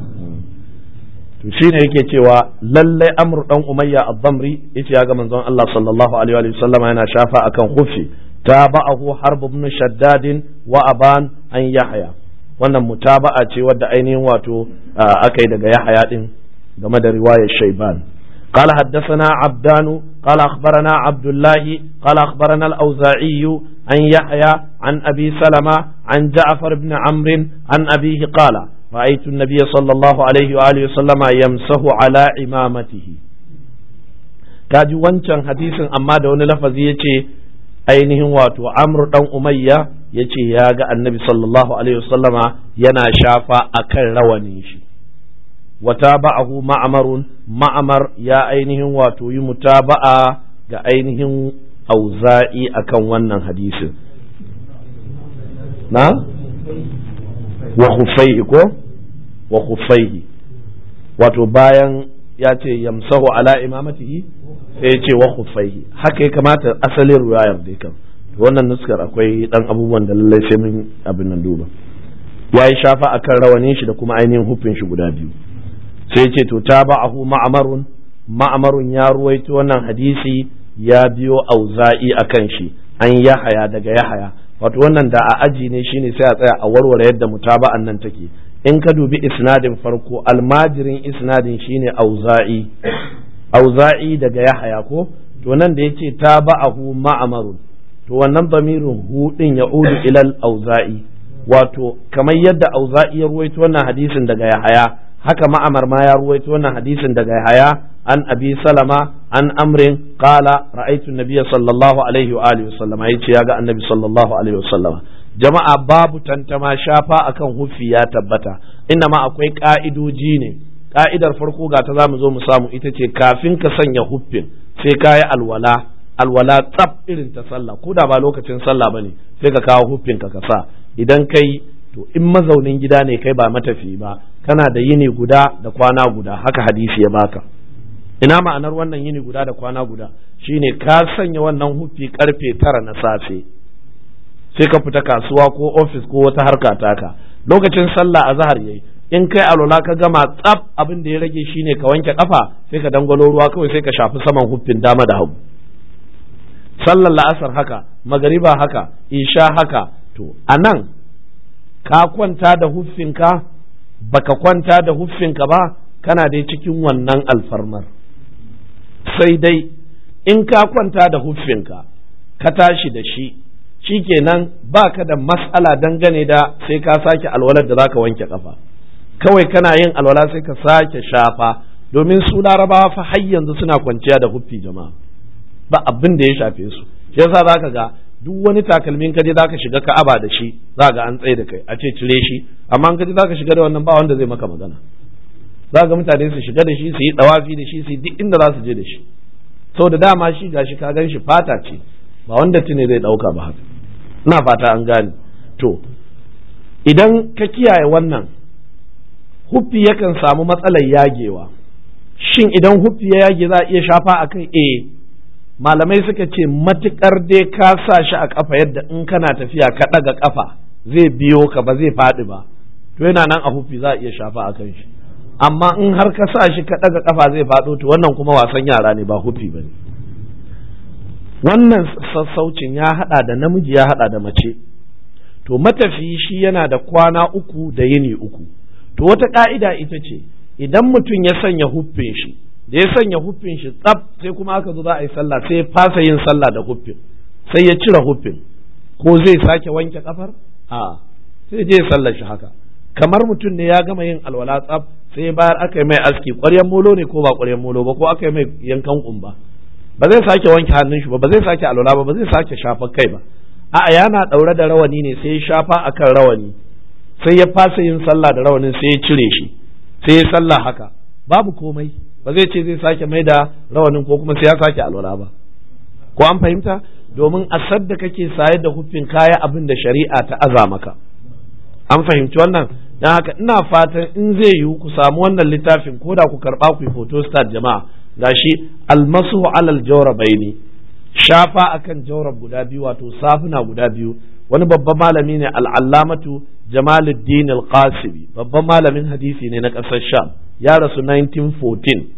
to shine yake cewa lalle amru dan umayya ad-damri yace ya ga manzon Allah sallallahu alaihi wa sallam yana shafa akan khufi tabahu harb ibn shaddad wa aban an yahya wannan mutaba'a ce wadda ainihin wato akai daga yahya din game da riwayar shayban قال حدثنا عبدان قال أخبرنا عبد الله قال أخبرنا الأوزاعي عن يحيى عن أبي سلمة عن جعفر بن عمرو عن أبيه قال رأيت النبي صلى الله عليه وآله وسلم يمسه على إمامته kaji wancan hadisin amma da wani lafazi ya ce ainihin wato amr dan umayya ya ce ya ga annabi sallallahu alaihi wasallama yana shafa a kan rawanin shi wata ba'ahu ma'amarun ma'amar ya ainihin wato yi mutaba'a ga ainihin auza'i akan wannan hadisin na wa khufaihi ko wa khufaihi wato bayan ya ce yamsahu ala imamatihi sai ya ce wa khufaihi haka ya kamata asalin ruwayar dai kan wannan nuskar akwai dan abubuwan da lallai sai mun abin nan duba ya yi shafa akan rawanin shi da kuma ainihin hufin shi guda biyu sai ce to tabahu ma'amarun ma'amarun ya ruwaito wannan hadisi ya biyo auza'i akan shi an yahaya daga yahaya wato wannan da a aji ne shine sai a tsaya a warware yadda mutaba'an nan take in ka dubi isnadin farko almajirin isnadin shine auza'i auza'i daga yahaya ko to nan da yace taba'ahu ma'amarun to wannan bamirin hu din ya udu ilal auza'i wato kamar yadda auza'i ya ruwaito wannan hadisin daga yahaya haka ma'amar ma ya ruwaito wannan hadisin daga yahaya an abi salama an amrin qala ra'aytu nabiyya sallallahu alaihi wa alihi wasallama yace ya ga annabi sallallahu alaihi wasallama jama'a babu tantama shafa akan hufi ya tabbata inda ma akwai ka'idoji ne ka'idar farko ga ta zamu zo mu samu ita ce kafin ka sanya huffin sai ka yi alwala alwala tsaf irin ta sallah ko da ba lokacin sallah bane sai ka kawo huffin ka ka sa idan kai to in mazaunin gida ne kai ba matafi ba kana da yini guda da kwana guda haka hadisi ya baka ina ma'anar wannan yini guda da kwana guda shine ka sanya wannan huffi karfe tara na safe sai ka fita kasuwa ko ofis ko wata harka taka lokacin sallah a zahar yayi in kai alwala ka gama tsaf abin da ya rage shine ka wanke kafa sai ka dangwalo ruwa kawai sai ka shafi saman huffin dama da hagu sallar la'asar haka magariba haka isha haka to anan ka kwanta da huffinka baka kwanta da huffinka ba kana dai cikin wannan alfarmar sai dai in ka kwanta da huffinka ka tashi da shi shikenan baka da mas'ala dangane da sai ka sake alwalar da zaka wanke kafa kawai kana yin alwala sai ka sake shafa domin su larabawa fa har yanzu suna kwanciya da huffi jama'a ba abin da ya shafe su shi yasa zaka ga duk wani takalmin kaje zaka shiga ka'aba da shi za ga an tsaye da kai a ce cire shi amma in kaje zaka shiga da wannan ba wanda zai maka magana za ga mutane su shiga da shi su yi dawafi da shi su yi duk inda za su je da shi da dama shi gashi ka gan shi fata ce ba wanda tune zai dauka ba haka ina fata an gane to idan ka kiyaye wannan huffi yakan samu matsalar yagewa shin idan huffi ya yage za a iya shafa a kai eh malamai suka ce matukar dai ka sa shi a kafa yadda in kana tafiya ka ɗaga kafa zai biyo ka ba zai faɗi ba to yana nan a huffi za a iya shafa a kan shi amma in har ka sa shi ka ɗaga kafa zai faɗo to wannan kuma wasan yara ne ba huffi ba ne wannan sassaucin ya haɗa da namiji ya haɗa da mace to matafiyi shi yana da kwana uku da yini uku to wata ƙa'ida ita ce idan mutum ya sanya huffin shi da ya sanya huffin shi tsaf sai kuma aka zo za a yi sallah sai ya fasa yin sallah da huffin sai ya cire huffin ko zai sake wanke kafar a sai je sallar shi haka kamar mutum ne ya gama yin alwala tsaf sai bayar aka yi mai aski ƙwaryen molo ne ko ba ƙwaryen molo ba ko aka yi mai yankan kumba ba zai sake wanke hannun shi ba ba zai sake alwala ba ba zai sake shafa kai ba a'a yana ɗaure da rawani ne sai ya shafa akan rawani sai ya fasa yin sallah da rawanin sai ya cire shi sai ya sallah haka babu komai ba zai ce zai sake mai da rawanin ko kuma sai ya sake alwala ba ko an fahimta domin a sadda kake saye da hufin kaya abin da shari'a ta aza maka an fahimci wannan don haka ina fatan in zai yiwu ku samu wannan littafin ko da ku karba ku yi photostat jama'a gashi almasu alal jawrabaini shafa akan jawrab guda biyu wato safuna guda biyu wani babban malami ne al'allamatu jamaluddin al-qasibi babban malamin hadisi ne na ƙasar sham ya rasu 1914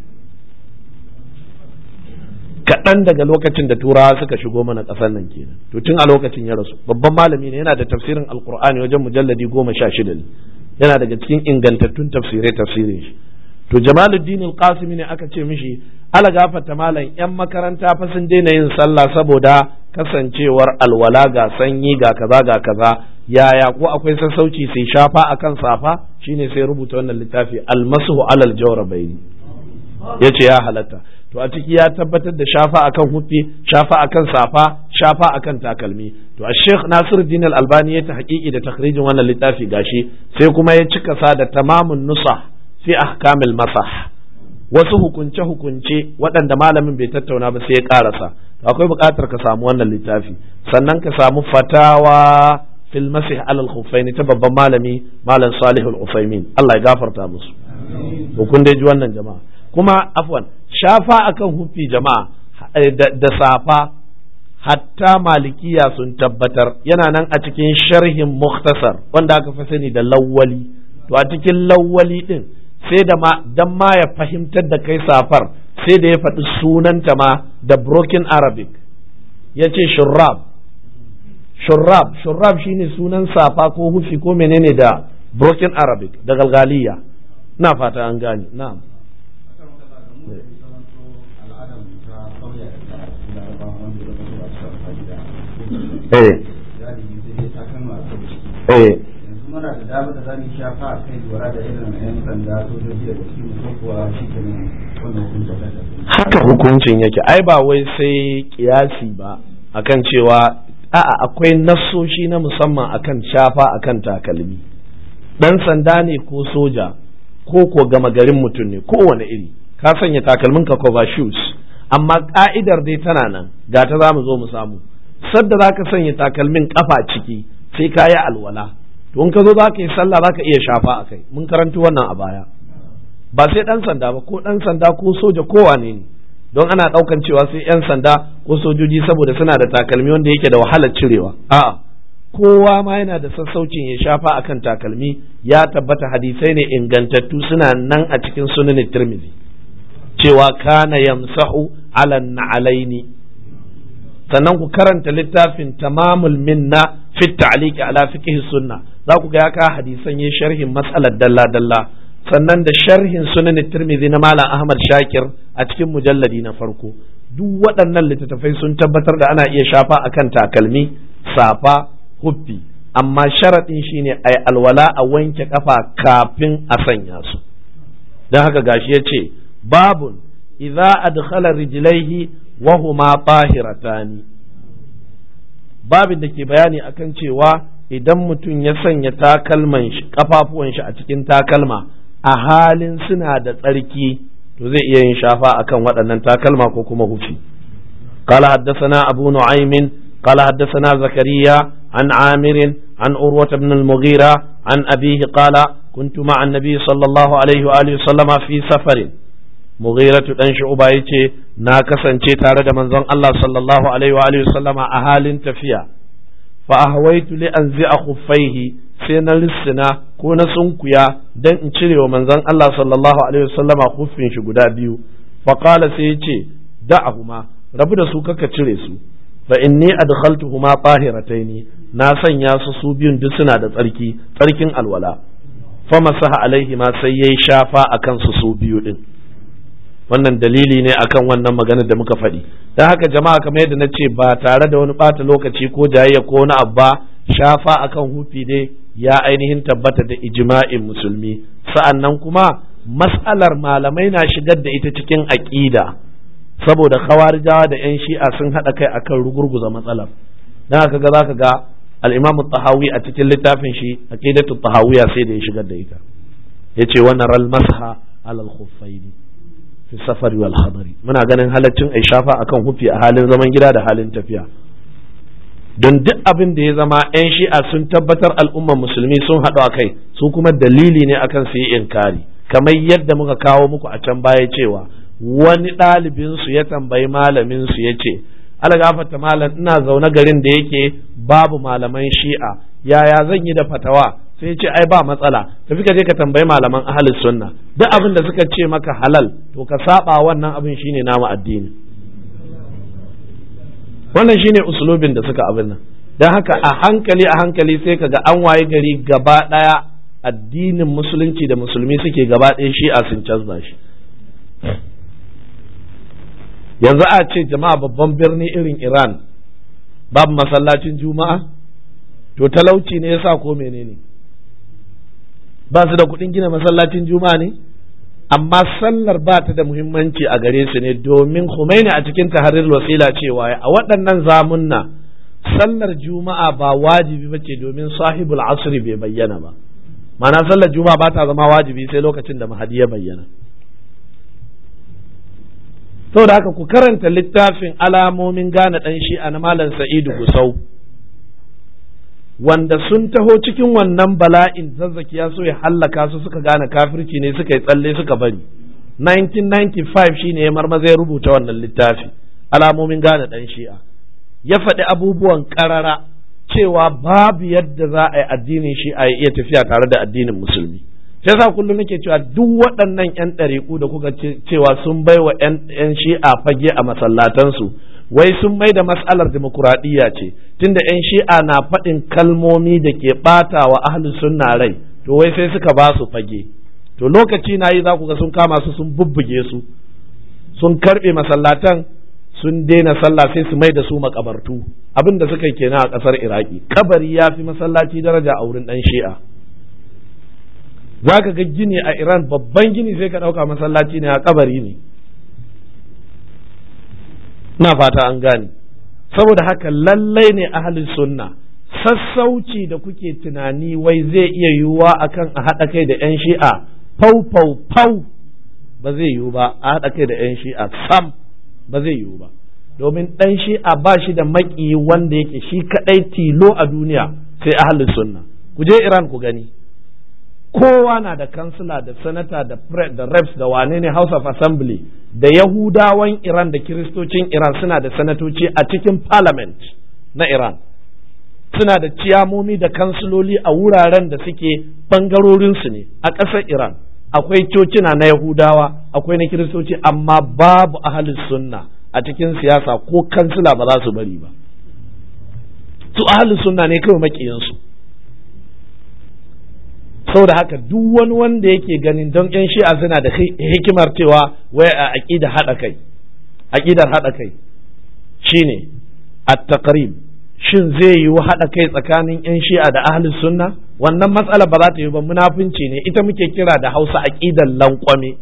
kaɗan daga lokacin da turawa suka shigo mana ƙasar nan kenan to tun a lokacin ya rasu babban malami ne yana da tafsirin alkur'ani wajen mujalladi goma sha shida ne yana daga cikin ingantattun tafsirai tafsirin shi to jamaluddin al-qasimi ne aka ce mishi ala gafarta malam yan makaranta fa sun daina yin sallah saboda kasancewar alwala ga sanyi ga kaza ga kaza yaya ko akwai sassauci sai shafa akan safa shine sai rubuta wannan littafi almasuhu alal jawrabaini yace ya halatta to a ciki ya tabbatar da shafa akan huffi shafa akan safa shafa akan takalmi to a sheikh nasiruddin al-albani ya ta haƙiƙi da takhrijin wannan littafi gashi sai kuma ya cika sa da tamamun nusa fi ahkamil masah wasu hukunce hukunce waɗanda malamin bai tattauna ba sai ya ƙarasa to akwai buƙatar ka samu wannan littafi sannan ka samu fatawa fil masih alal khuffaini ta babban malami malam salihul ufaimin Allah ya gafarta musu to kun dai ji wannan jama'a kuma afwan shafa akan hufi jama'a da safa hatta malikiya sun tabbatar yana nan a cikin sharhin muktasar wanda aka fi sani da lawwali to a cikin lawwali din sai da ma dan ma ya fahimtar da kai safar sai da ya faɗi sunanta ma da broken arabic ya ce shurrab shurrab shurrab shine sunan safa ko hufi ko menene da broken arabic da galgaliya na fata an gane na'am eh eh muna da dama da zamu shafa a kai lura da irin yan sanda sojoji da cikin ko kuwa shi ke nan wannan hukuncin haka hukuncin yake ai ba wai sai kiyasi ba akan cewa a'a akwai nassoshi na musamman akan shafa akan takalmi dan sanda ne ko soja ko ko gama garin mutum ne kowane iri ka sanya takalmin ka cover shoes amma ka'idar dai tana nan ga ta za mu zo mu samu sadda za ka sanya takalmin kafa ciki sai ka yi alwala to in ka zo za ka yi sallah za ka iya shafa a kai mun karanci wannan a baya ba sai ɗan sanda ba ko ɗan sanda ko soja ko wane ne don ana ɗaukan cewa sai 'yan sanda ko sojoji saboda suna da takalmi wanda yake da wahalar cirewa a'a kowa ma yana da sassaucin ya shafa akan takalmi ya tabbata hadisai ne ingantattu suna nan a cikin sunan tirmidhi cewa kana yamsahu ala na'alaini sannan ku karanta littafin tamamul minna fi ta'liqi ala fiqh sunna za ku ga ya ka hadisan yin sharhin matsalar dalla dalla sannan da sharhin sunan tirmidhi na malam ahmad shakir a cikin mujalladi na farko duk waɗannan littattafai sun tabbatar da ana iya shafa akan takalmi safa huffi amma sharaɗin shine ai alwala a wanke kafa kafin a sanya su don haka gashi ya ce babun idza adkhala rijlaihi wa huma tahiratani babin da ke bayani akan cewa idan mutum ya sanya takalman shi kafafuwan shi a cikin takalma a halin suna da tsarki to zai iya yin shafa akan waɗannan takalma ko kuma hufi قال حدثنا أبو نعيم قال حدثنا زكريا عن عامر عن أروة بن المغيرة عن أبيه قال كنت مع النبي صلى الله عليه وآله وسلم في سفر مغيرة ɗan shu'uba yace na kasance tare da manzon Allah sallallahu alaihi wa alihi sallama a halin tafiya fa ahwaitu li anzi'a khuffaihi sai na lissina ko na sunkuya dan in cire wa manzon Allah sallallahu alaihi wasallama khuffin shi guda biyu fa qala sai yace da'ahuma rabu da su kaka cire su fa inni adkhaltuhuma tahirataini na sanya su su biyun duk suna da tsarki tsarkin alwala fa masaha alaihi ma sai yayi shafa akan su su biyu din wannan dalili ne akan wannan maganar da muka faɗi don haka jama'a kamar yadda na ce ba tare da wani ɓata lokaci ko jayayya ko wani abu ba shafa akan hufi ne ya ainihin tabbata da ijma'in musulmi sa'an nan kuma mas'alar malamai na shigar da ita cikin aƙida saboda khawarijawa da 'yan shi'a sun haɗa kai akan rugurguza matsalar don haka ga zaka ga al-imam tahawi a cikin littafin shi aqidatu tahawiyya sai da ya shigar da ita yace wannan ral masha alal khuffaini fi safari wal hadari muna ganin halaccin ai shafa akan hufi a halin zaman gida da halin tafiya don duk abin da ya zama 'yan shi'a sun tabbatar al'ummar musulmi sun haɗu a kai su kuma dalili ne akan su yi inkari kamar yadda muka kawo muku a can baya cewa wani ɗalibinsu ya tambayi malaminsu ya ce algafata malam ina zaune garin da yake babu malaman shi'a yaya zan yi da fatawa sai ce ai ba matsala tafi ka je ka tambayi malaman ahlus sunna duk abin da suka ce maka halal to ka saba wannan abin shine namu addini wannan shine usulubin da suka abin nan don haka a hankali a hankali sai kaga an waye gari gaba daya addinin musulunci da musulmi suke gaba ɗaya shi'a sun canza shi yanzu a ce jama'a babban birni irin iran babu masallacin juma'a to talauci ne yasa ko menene ba su da kuɗin gina masallacin juma'a ne amma sallar ba ta da muhimmanci a gare su ne domin Khomeini a cikin taharir wasila cewa a waɗannan zamunna sallar juma'a ba wajibi ba ce domin sahibul asri bai bayyana ba ma'ana sallar juma'a ba ta zama wajibi sai lokacin da mahadi ya bayyana saboda haka ku karanta littafin alamomin gane ɗan shi'a na malam sa'idu gusau wanda sun taho cikin wannan bala'in zazzaki ya so ya hallaka su suka gane kafirci ne suka yi tsalle suka bari 1995 shine ya marmaza ya rubuta wannan littafi alamomin gane ɗan shi'a ya faɗi abubuwan ƙarara cewa babu yadda za a yi addinin shi'a ya iya tafiya tare da addinin musulmi sai sa kullum nake cewa duk waɗannan 'yan ɗariƙu da kuka cewa sun bai wa 'yan shi'a fage a masallatansu wai sun mai da mas'alar demokuraɗiyya ce tunda 'yan shi'a na faɗin kalmomi da ke ɓata wa ahli sunna rai to wai sai suka ba su fage to lokaci na yi za ku ga sun kama su sun bubbuge su sun karɓe masallatan sun daina sallah sai su mai da su makabartu abin da suka yi kenan a ƙasar iraki kabari ya fi masallaci daraja a wurin ɗan shi'a za ka ga gini a iran babban gini sai ka ɗauka masallaci ne a kabari ne na fata an gane saboda haka lallai ne ahalin sunna sassauci da kuke tunani wai zai iya yiwuwa akan a haɗa kai da 'yan shi'a fau fau fau ba zai yiwu ba a haɗa kai da 'yan shi'a sam ba zai yiwu ba domin ɗan shi'a ba shi da maƙiyi wanda yake shi kaɗai tilo a duniya sai ahalin sunna ku je iran ku gani kowa na da kansila da sanata da da reps da wane ne house of assembly da yahudawan iran da kiristocin iran suna da sanatoci a cikin parliament na iran suna da ciyamomi da kansiloli a wuraren da suke bangarorinsu ne a ƙasar iran akwai cocina na yahudawa akwai na kiristoci amma babu ahalin sunna a cikin siyasa ko kansila ba za su bari ba su ahalin sunna ne kawai maƙiyansu saboda haka duk wani wanda yake ganin don yan shi'a suna da hikimar cewa wai a aqida hada kai aqidar hada kai shine at-taqrib shin zai yiwu hada kai tsakanin yan shi'a da ahli sunna wannan matsala ba za ta yi ba munafunci ne ita muke kira da Hausa aqidar lankwame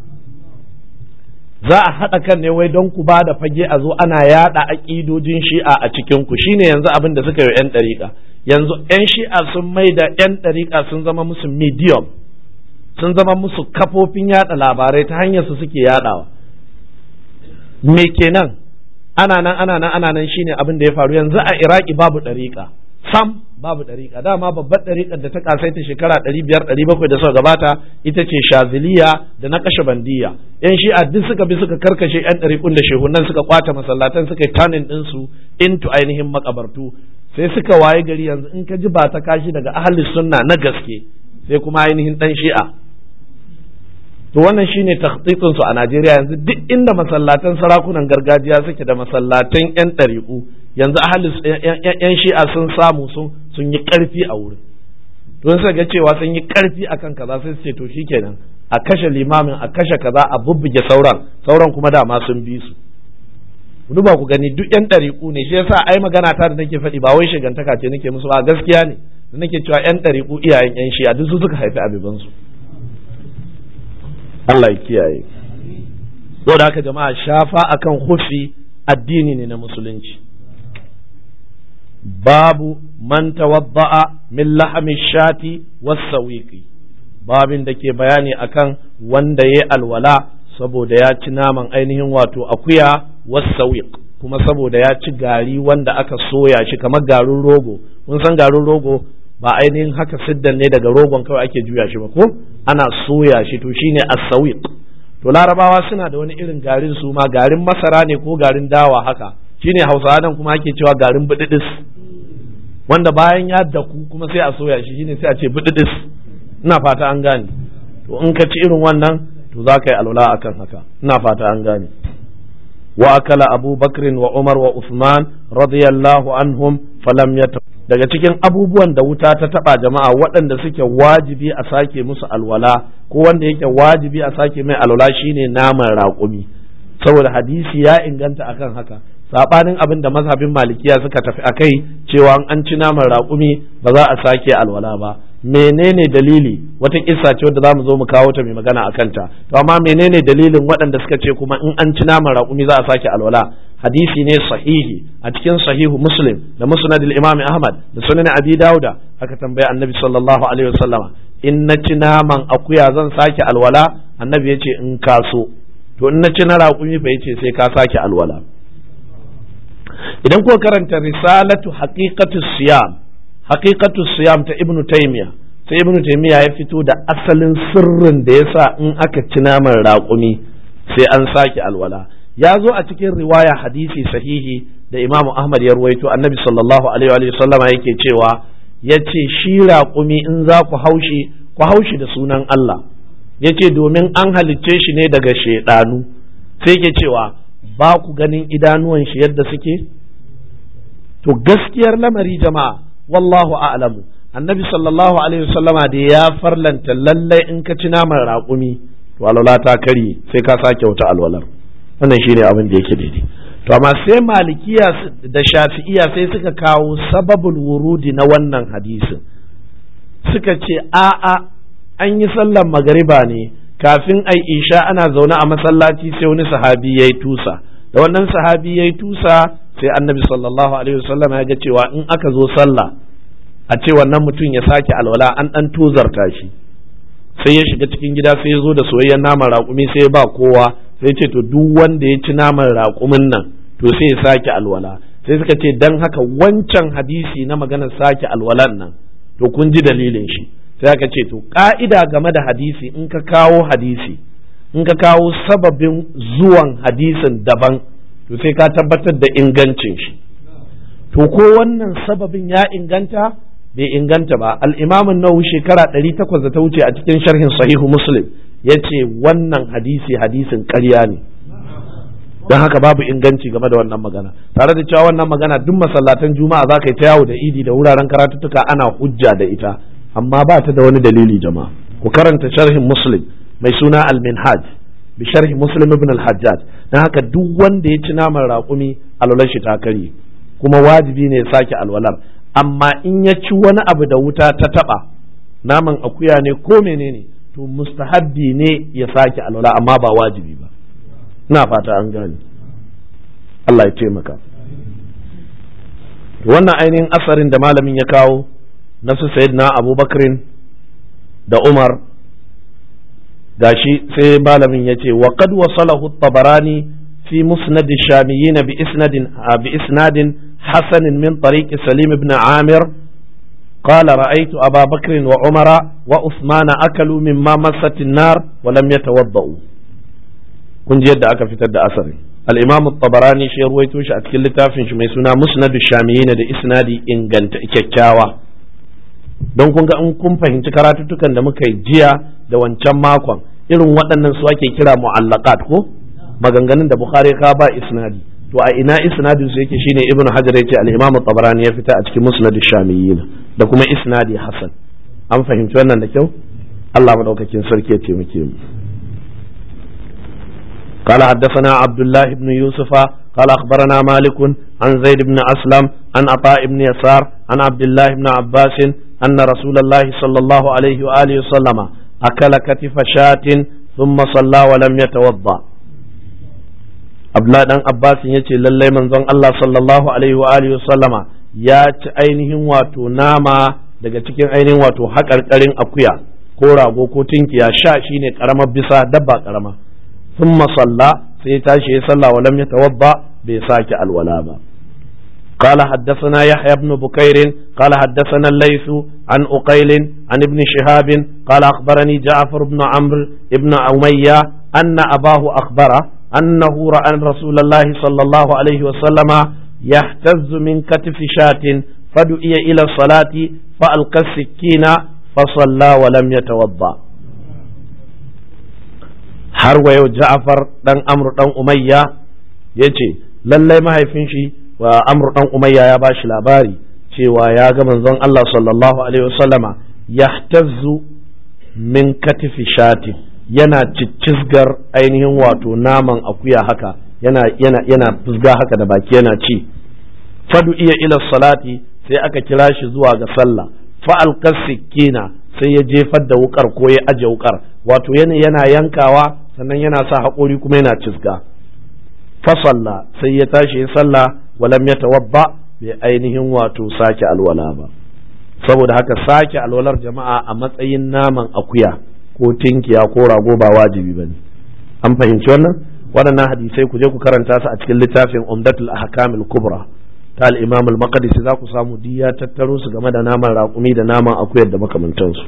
za a haɗa kan ne wai don ku ba da fage a zo ana yaɗa aƙidojin shi'a a cikin ku shine yanzu abin da suka yi 'yan ɗariƙa yanzu 'yan shi'a sun mai da 'yan ɗariƙa sun zama musu medium sun zama musu kafofin yaɗa labarai ta hanyar su suke yaɗawa me kenan ana nan ana nan ana nan shine abin da ya faru yanzu a iraki babu ɗariƙa sam babu ɗariƙa dama babbar ɗariƙar da ta kasaita shekara ɗari biyar ɗari bakwai da suka gabata ita ce shaziliya da na kashe bandiya yan shi'a duk suka bi suka karkashe yan ɗariƙun da shehunan suka kwace masallatan suka yi tanin ɗinsu into ainihin makabartu sai suka waye gari yanzu in ka ji ba ta kashi daga ahli sunna na gaske sai kuma ainihin ɗan shi'a to wannan shine takhtitin su a Najeriya yanzu duk inda masallatan sarakunan gargajiya suke da masallatan yan ɗariƙu yanzu ahli yan shi'a sun samu sun sun yi ƙarfi a wurin don suka ga cewa sun yi ƙarfi akan kaza sai su ce to shikenan a kashe limamin a kashe kaza a bubbuge sauran sauran kuma dama sun bi su duba ku gani duk yan ɗariƙu ne shi yasa ai magana ta da nake faɗi ba wai shigantaka ce nake musu ba gaskiya ne da nake cewa yan ɗariƙu iyayen yan shi a duk su suka haifi abibansu Allah ya kiyaye saboda haka jama'a shafa akan hufi addini ne na musulunci babu man tawadda'a min lahami shati was-sawiqi babin da ke bayani akan wanda ya alwala saboda ya ci naman ainihin wato akuya was-sawiq kuma saboda ya ci gari wanda aka soya shi kamar garin rogo kun san garin rogo ba ainihin haka siddan ne daga rogon kawai ake juya shi ba ko ana soya shi to shine as-sawiq to larabawa suna da wani irin garin su ma garin masara ne ko garin dawa haka shine hausawa nan kuma ake cewa garin bididis wanda bayan ya daku kuma sai a soya shi shine sai a ce bididis ina fata an gane to in ka ci irin wannan to za ka yi alwala akan haka ina fata an gane wa akala abu bakrin wa umar wa usman radiyallahu anhum falam yata daga cikin abubuwan da wuta ta taba jama'a waɗanda suke wajibi a sake musu alwala ko wanda yake wajibi a sake mai alwala shine naman raƙumi saboda hadisi ya inganta akan haka sabanin abin da mazhabin malikiya suka tafi akai cewa an ci naman raƙumi ba za a sake alwala ba menene dalili wata kissa ce wadda zamu zo mu kawo ta mai magana akan ta to amma menene dalilin waɗanda suka ce kuma in an ci naman raƙumi za a sake alwala hadisi ne sahihi a cikin sahihu muslim da musnad imam ahmad da sunan abi dauda aka tambaya annabi sallallahu alaihi wasallama in na ci naman akuya zan sake alwala annabi ya ce in ka so to in na ci na raƙumi fa yace sai ka sake alwala idan kuka karanta risalatu haqiqatu siyam haqiqatu siyam ta ibnu taymiya sai ibnu taymiya ya fito da asalin sirrin da yasa in aka ci naman raƙumi sai an sake alwala ya zo a cikin riwaya hadisi sahihi da imamu ahmad ya ruwaito annabi sallallahu alaihi wa sallama yake cewa ya ce shi raƙumi in za ku haushi ku haushi da sunan Allah ya ce domin an halicce shi ne daga shaidanu sai ke cewa ba ku ganin idanuwan shi yadda suke to gaskiyar lamari jama'a wallahu a'lamu annabi sallallahu alaihi wasallama da ya farlanta lallai in ka ci naman raƙumi to alwala ta karye sai ka sake wata alwalar wannan shine abin da yake daidai to amma sai malikiya da shafi'iya sai suka kawo sababul wurudi na wannan hadisin suka ce a'a an yi sallar magariba ne kafin ai isha ana zaune a masallaci sai wani sahabi ya yi tusa da wannan sahabi ya yi tusa sai annabi sallallahu alaihi wasallam ya ga cewa in aka zo sallah a ce wannan mutum ya sake alwala an dan tozarta shi sai ya shiga cikin gida sai ya zo da soyayyen naman raƙumi sai ya ba kowa sai ce to duk wanda ya ci naman raƙumin nan to sai ya sake alwala sai suka ce dan haka wancan hadisi na maganar sake alwalan nan to kun ji dalilin shi sai aka ce to ka'ida game da hadisi in ka kawo hadisi in ka kawo sababin zuwan hadisin daban to sai ka tabbatar da ingancin shi to ko wannan sababin ya inganta bai inganta ba al'imamin nawawi shekara ɗari takwas da ta wuce a cikin sharhin sahihu muslim ya ce wannan hadisi hadisin ƙarya ne don haka babu inganci game da wannan magana tare da cewa wannan magana duk masallatan juma'a za ka yi ta yawo da idi da wuraren karatuttuka ana hujja da ita amma ba ta da wani dalili jama'a ku karanta sharhin muslim mai suna al-minhaj bi sharhi muslim ibn al-hajjaj don haka duk wanda ya ci naman raƙumi alwalar shi ta karye kuma wajibi ne ya sake alwalar amma in ya ci wani abu da wuta ta taba naman akuya ne ko menene to mustahabbi ne ya sake alwala amma ba wajibi ba ina fata an gane Allah ya taimaka wannan ainihin asarin da malamin ya kawo na su sayyidina abubakrin da umar gashi sai malamin ya ce wa qad wasalahu tabarani fi musnad ash-shamiyyin bi isnadin bi isnadin حسن من طريق سليم بن عامر قال رأيت أبا بكر وعمر وعثمان أكلوا مما مست النار ولم يتوضؤوا kun ji yadda aka fitar da asarin al-imam tabarani shi ruwaito shi a cikin littafin shi mai suna musnad shamiyin da isnadi inganta kyakkyawa don kun ga in kun fahimci karatuttukan da muka yi jiya da wancan makon irin waɗannan su ake kira mu'allaqat ko maganganun da bukhari ka ba isnadi to a ina isnadin su yake shine ibnu hajar yace al-imam tabarani ya fita a cikin musnad shamiyyin da kuma isnadi hasan an fahimci wannan da kyau Allah madaukakin sarki ya taimake mu قال حدثنا عبد الله بن يوسف قال أخبرنا مالك عن زيد بن أسلم عن عطاء بن يسار عن عبد الله بن عباس أن رسول الله صلى الله عليه وآله وسلم أكل كتف شاة ثم صلى ولم يتوضأ Abdullahi dan Abbas ya ce lallai manzon Allah sallallahu alaihi wa alihi sallama ya ci ainihin wato nama daga cikin ainihin wato haƙarƙarin akuya ko rago ko tinkiya sha shine karamar bisa dabba karama ثم صلى sai tashi ya salla wa lam yatawadda bai sake alwala ba قال حدثنا يحيى بن بكير قال حدثنا الليث عن أقيل عن ابن شهاب قال أخبرني جعفر بن عمرو بن أمية أن أباه أخبره أنه رأى رسول الله صلى الله عليه وسلم يهتز من كتف شاة فدعي إلى الصلاة فألقى السكين فصلى ولم يتوضأ har wa yau Ja'far dan Amr dan Umayya yace lallai mahaifin shi wa Amr dan Umayya ya bashi labari cewa ya ga manzon Allah sallallahu alaihi wasallama yahtazzu min katifi shati yana ciccizgar ainihin wato naman akuya haka yana yana yana fusga haka da baki yana ci fadu iya ila salati sai aka kira shi zuwa ga sallah fa alqasikina sai ya jefar da wukar ko ya aje wukar wato yana yana yankawa sannan yana sa haƙori kuma yana cizga fasalla sai ya tashi ya sallah walam ya tawabba bai ainihin wato sake alwala ba saboda haka sake alwalar jama'a a matsayin naman akuya ko tinkiya ko rago ba wajibi bane an fahimci wannan waɗannan hadisai ku je ku karanta su a cikin littafin umdatul ahkamil kubra ta al-imam al-maqdisi za ku samu diya tattaro su game da naman raƙumi da naman akuyar da makamantansu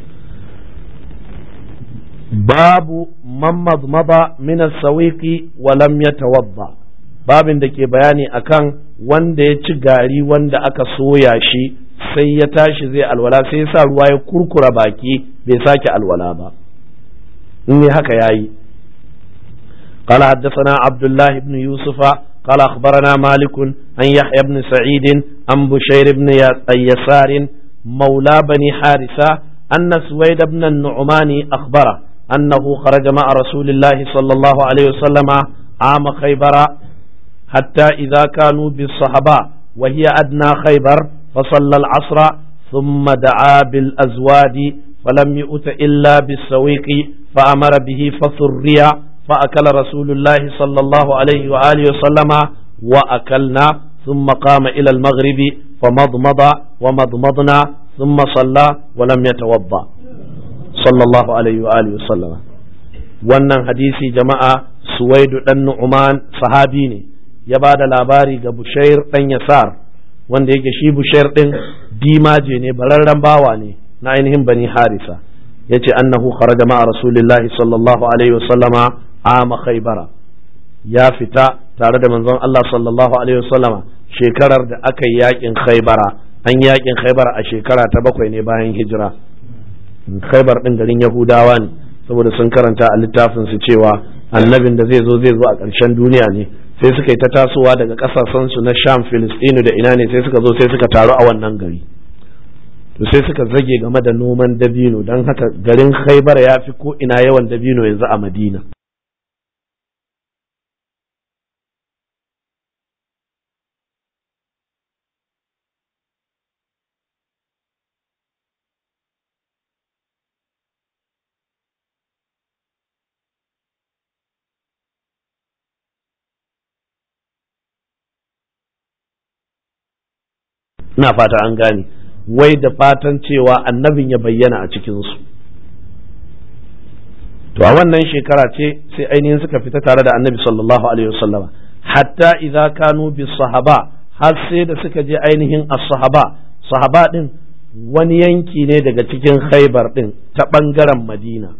babu man mazmaba min as-sawiqi wa lam yatawadda babin da ke bayani akan wanda ya ci gari wanda aka soya shi sai ya tashi zai alwala sai ya sa ruwa ya kurkura baki bai sake alwala ba in ne haka yayi قال حدثنا عبد الله بن يوسف قال أخبرنا مالك عن يحيى بن سعيد عن بشير بن يسار مولى بني حارثة أن سويد بن النعمان أخبره أنه خرج مع رسول الله صلى الله عليه وسلم عام خيبر حتى إذا كانوا بالصحباء وهي أدنى خيبر فصلى العصر ثم دعا بالأزواد فلم يؤت إلا بالسويق فأمر به فثري فأكل رسول الله صلى الله عليه وآله وسلم وأكلنا ثم قام إلى المغرب فمضمض ومضمضنا ثم صلى ولم يتوضأ sallallahu alaihi wa alihi sallama wannan hadisi jama'a suwaidu dan nu'man sahabi ne ya ba da labari ga bushair dan yasar wanda yake shi bushair din dimaje ne bararren bawa ne na ainihin bani harisa yace annahu kharaja ma'a rasulillahi sallallahu alaihi wa sallama ama khaybara ya fita tare da manzon Allah sallallahu alaihi wa sallama shekarar da aka yi yakin khaybara an yakin khaybara a shekara ta bakwai ne bayan hijira khaibar din garin yahudawa ne saboda sun karanta a littafin su cewa annabin da zai zo zai zo a ƙarshen duniya ne sai suka yi ta tasowa daga ƙasashen su na sham filistinu da ina ne sai suka zo sai suka taru a wannan gari to sai suka zage game da noman dabino don haka garin khaibar ya fi ko ina yawan dabino yanzu a madina ina fata an gane wai da fatan cewa annabin ya bayyana a cikinsu to a wannan shekara ce sai ainihin suka fita tare da annabi sallallahu alaihi wasallama hatta idza kanu bis sahaba har sai da suka je ainihin as-sahaba sahaba din wani yanki ne daga cikin khaybar din ta bangaren madina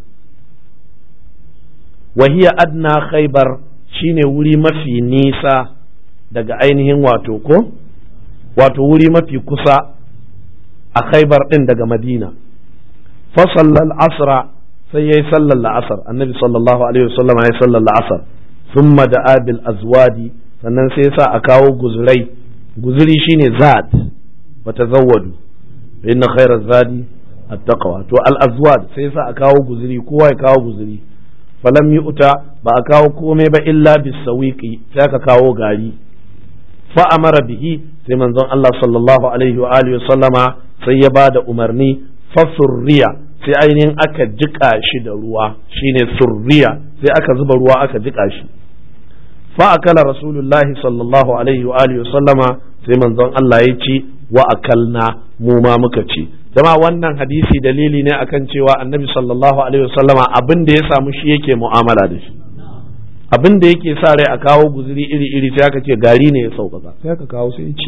wahiya adna khaybar shine wuri mafi nisa daga ainihin wato ko wato wuri mafi kusa a khaibar ɗin daga madina fasallal asra sai ya yi sallar la'asar annabi sallallahu alaihi wasallam ya yi sallar la'asar sun da abil azwadi sannan sai sa a kawo guzurai guzuri shine zad wata zawadu inna khairar zadi attaqwa to al-azwad sai sa a kawo guzuri kowa ya kawo guzuri falam yu'ta ba a kawo komai ba illa bisawiqi sai aka kawo gari fa amara bihi sai manzon Allah sallallahu alaihi wa alihi sallama sai ya bada umarni fa surriya sai ainihin aka jika shi da ruwa shine surriya sai aka zuba ruwa aka jika shi fa akala rasulullahi sallallahu alaihi wa alihi sallama sai manzon Allah ya ci wa akalna mu ma muka ci jama wannan hadisi dalili ne akan cewa annabi sallallahu alaihi wasallama abin da ya samu shi yake mu'amala da shi abin da yake sa rai a kawo guzuri iri iri sai aka ce gari ne ya sauƙaƙa sai aka kawo sai ya ci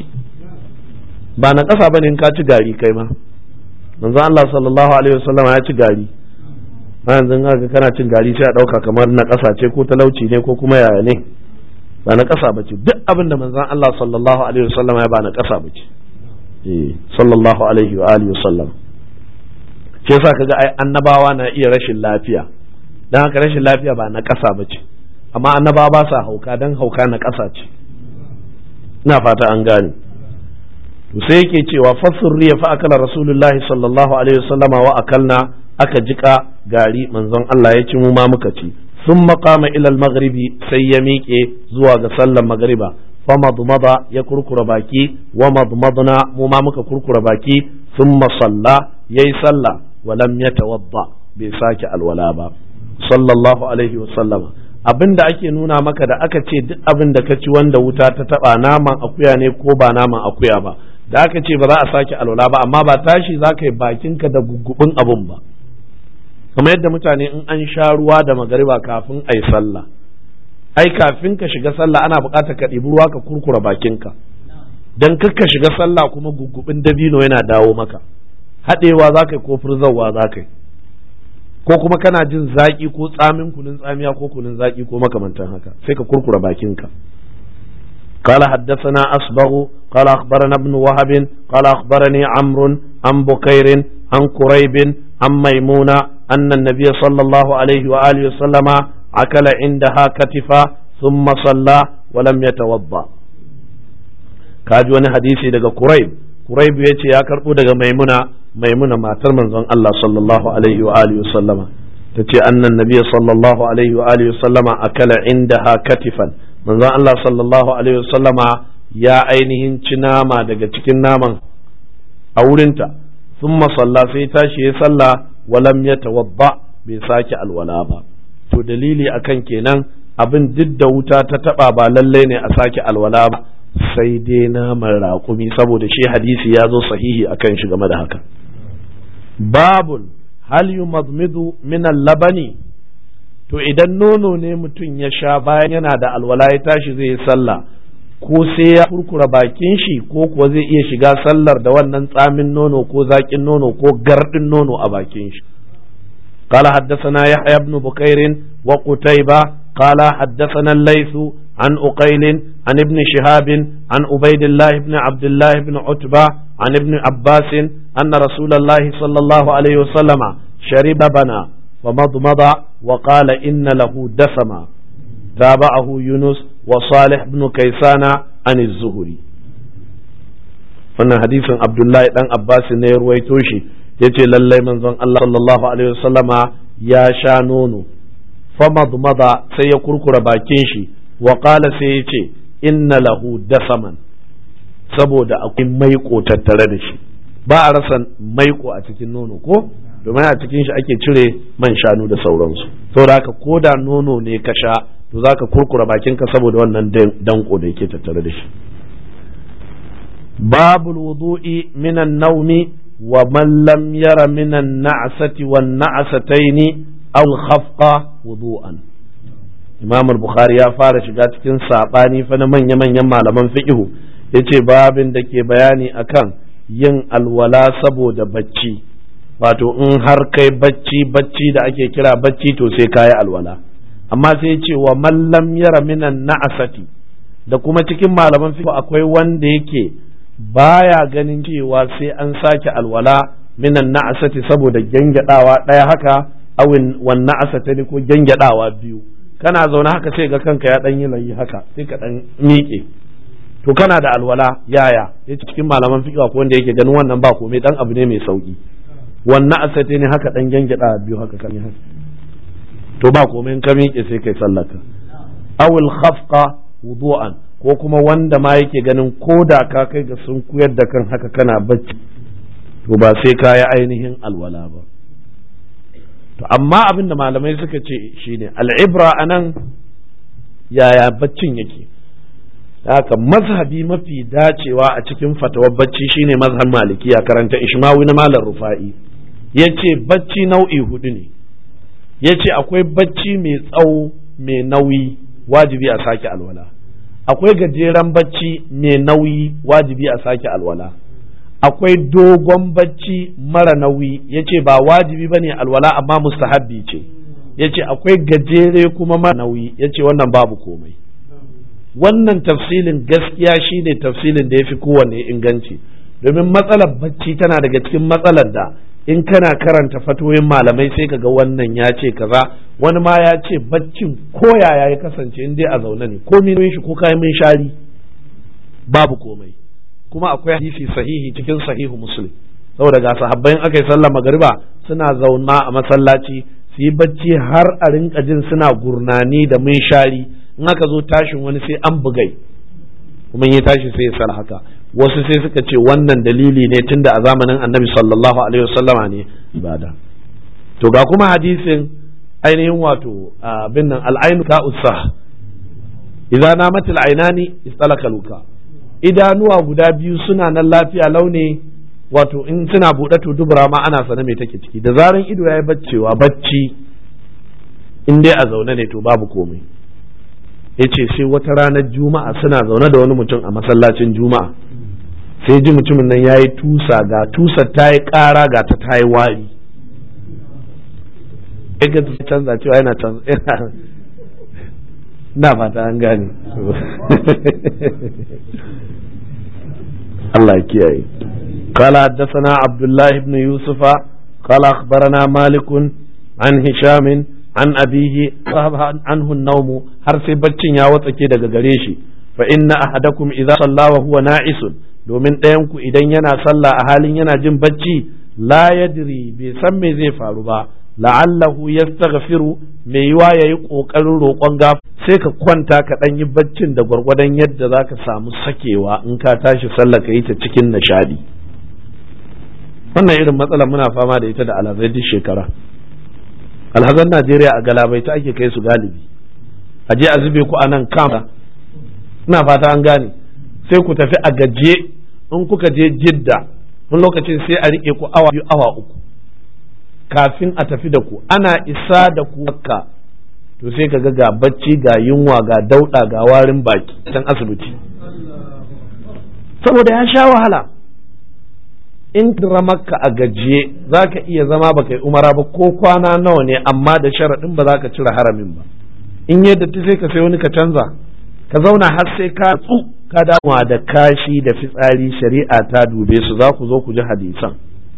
ba na ƙasa bane in ka ci gari kai ma manzo Allah sallallahu alaihi wasallama ya ci gari ma yanzu ga kana cin gari sai a ɗauka kamar na ƙasa ce ko talauci ne ko kuma yaya ne ba na ƙasa bace duk abin da manzon Allah sallallahu alaihi wasallama ya ba na ƙasa bace sallallahu alaihi wa alihi wasallam shi yasa kaga ai annabawa na iya rashin lafiya dan haka rashin lafiya ba na ƙasa bace amma annabawa ba sa hauka dan hauka na ƙasa ce ina fata an gane to sai yake cewa fasurriya fa akala rasulullahi sallallahu alaihi wasallama wa akalna aka jika gari manzon Allah ya ci mu ma muka ci ثم قام إلى المغرب سيميك زواج صلى المغرب فمضمض يكركر باكي ومضمضنا ممامك كركر باكي ثم صلى يي صلى ولم يتوضا بساك الولابا صلى الله عليه وسلم abin da ake nuna maka da aka ce duk abin da ka ci wanda wuta ta taba naman akuya ne ko ba naman akuya ba da aka ce ba za a sake alwala ba amma ba tashi za ka yi bakinka da gugubin abun ba kamar yadda mutane in an sha ruwa da magariba kafin a yi sallah ai kafin ka shiga sallah ana buƙatar ka ɗibi ruwa ka kurkura bakinka dan ka shiga sallah kuma gugubin dabino yana dawo maka haɗewa za ka yi ko furzawa za ka yi ko kuma kana jin zaƙi ko tsamin kunun tsamiya ko kunun zaƙi ko makamantan haka sai ka kurkura bakinka قال حدثنا أصبغ قال أخبرنا ابن وهب قال أخبرني عمرو عن بكير عن كريب عن ميمونة أن النبي صلى الله عليه وآله وسلم أكل عندها كتفا ثم صلى ولم يتوضأ kaji wani hadisi daga Quraib Quraib ya ce ya karɓo daga Maimuna Maimuna matar manzon Allah sallallahu alaihi wa alihi wasallama ta ce annan nabiyyi sallallahu alaihi wa alihi wasallama akala indaha katifan manzon Allah sallallahu alaihi wasallama ya ainihin ci nama daga cikin naman a wurinta thumma salla sai tashi ya sallah walam ya tawadda bai sake alwala ba to dalili akan kenan abin duk da wuta ta taba ba lallai ne a sake alwala ba sai dai naman raƙumi saboda shi hadisi ya zo sahihi akan shi game da haka babun hal yumadmidu min labani to idan nono ne mutum ya sha bayan yana da alwala ya tashi zai yi sallah ko sai ya kurkura bakin shi ko kuwa zai iya shiga sallar da wannan tsamin nono ko zaƙin nono ko gardin nono a bakin shi قال حدثنا يحيى بن بكير وقتيبة قال حدثنا الليث عن أقيل عن ابن شهاب عن عبيد الله بن عبد الله بن عتبة عن ابن عباس أن رسول الله صلى الله عليه وسلم شرب بنا فمضمض وقال إن له دسما تابعه يونس وصالح بن كيسان عن الزهري wannan hadisin abdullahi dan abbas ne ya ruwaito shi ya ce lallai manzon Allah sallallahu alaihi wasallama ya sha nono famadmada sai ya kurkura bakin shi wa qala sai ya ce inna lahu dasaman saboda akwai maiko tattare da shi ba a rasa maiko a cikin nono ko domin a cikin shi ake cire man shanu da sauransu saboda haka ko da nono ne ka sha to zaka kurkura bakinka saboda wannan danko da yake tattare da shi babul wudu'i minan naumi wa man lam yara minan na'sati wan na'sataini aw khafqa wudu'an Imam al-Bukhari ya fara shiga cikin sabani fa na manya-manyan malaman fiqhu yace babin da ke bayani akan yin alwala saboda bacci wato in har kai bacci bacci da ake kira bacci to sai kayi alwala amma sai ce wa mallam yara minan na'asati da kuma cikin malaman fiqh akwai wanda yake baya ganin cewa sai an sake alwala minan na'asati saboda gyangyaɗawa ɗaya haka awin wan na'asata ne ko gyangyaɗawa biyu kana zaune haka sai ga kanka ya ɗan yi layi haka sai ka ɗan miƙe to kana da alwala yaya yace cikin malaman fiqh akwai wanda yake ganin wannan ba komai dan abu ne mai sauki wannan asati ne haka dan gyangyada biyu haka kan haka to ba komai in ka miƙe sai kai sallaka awul khafqa wudu'an ko kuma wanda ma yake ganin ko da ka kai ga sun kuyar da kan haka kana bacci to ba sai ka yi ainihin alwala ba to amma abin da malamai suka ce shine al'ibra anan yaya baccin yake haka mazhabi mafi dacewa a cikin fatawar bacci shine mazhab maliki a karanta ishmawi na malam rufa'i yace bacci nau'i hudu ne yace akwai bacci mai tsawo mai nauyi wajibi a sake alwala akwai gajeren bacci mai nauyi wajibi a sake alwala akwai dogon bacci mara nauyi yace ba wajibi bane alwala amma mustahabbi ce yace akwai gajere kuma mara nauyi yace wannan babu komai wannan tafsilin gaskiya shine tafsilin da ya fi kowanne inganci domin matsalar bacci tana daga cikin matsalar da in kana karanta fatoyin malamai sai kaga wannan ya ce kaza wani ma ya ce baccin ko yaya ya kasance in dai a zaune ne ko min shi ko kayan min shari babu komai kuma akwai hadisi sahihi cikin sahihu muslim saboda ga sahabbai aka yi sallah magariba suna zauna a masallaci su yi bacci har a rinka jin suna gurnani da mun shari in aka zo tashin wani sai an bugai kuma ya tashi sai ya sal haka wasu sai suka ce wannan dalili ne tunda a zamanin annabi sallallahu alaihi wasallama ne ibada to ga kuma hadisin ainihin wato abin nan al'ainu ka usah idan namat al'ainani istalaka luka idanuwa guda biyu suna nan lafiya launi wato in suna buɗe to dubura ma ana sana me take ciki da zaran ido yayi baccewa bacci in dai a zaune ne to babu komai yace sai wata ranar juma'a suna zaune da wani mutum a masallacin juma'a sai ji mutumin nan yayi tusa ga tusar ta yi ƙara ga ta ta yi wari ga ta canza cewa yana canza na fata an gane Allah ya kiyaye قال حدثنا عبد الله بن يوسف قال أخبرنا مالك عن هشام an abihi anhu naumu har sai baccin ya watsake daga gare shi fa inna ahadakum idza salla wa huwa na'isun domin ɗayan ku idan yana sallah a halin yana jin bacci la yadri bai san me zai faru ba la'allahu yastaghfiru mai yiwa yayi kokarin roƙon gaf sai ka kwanta ka dan yi baccin da gwargwadon yadda zaka samu sakewa in ka tashi sallah ka yi ta cikin nishadi wannan irin matsala muna fama da ita da alazai duk shekara alhazan najeriya a galabai ta ake kai su galibi a je a zube ku a nan kama ina fata an gane sai ku tafi a gaje in kuka je jidda wani lokacin sai a rike ku awa biyu awa uku kafin a tafi da ku ana isa da ku makka to sai ka ga ga bacci ga yunwa ga dauɗa ga warin baki can asibiti saboda ya sha wahala in dira makka a gajiye za ka iya zama baka yi umara ba ko kwana nawa ne amma da sharaɗin ba za ka cire haramin ba in yadda ta sai ka sai wani ka canza ka zauna har sai ka tsu ka damuwa da kashi da fitsari shari'a ta dube su za ku zo ku ji hadisan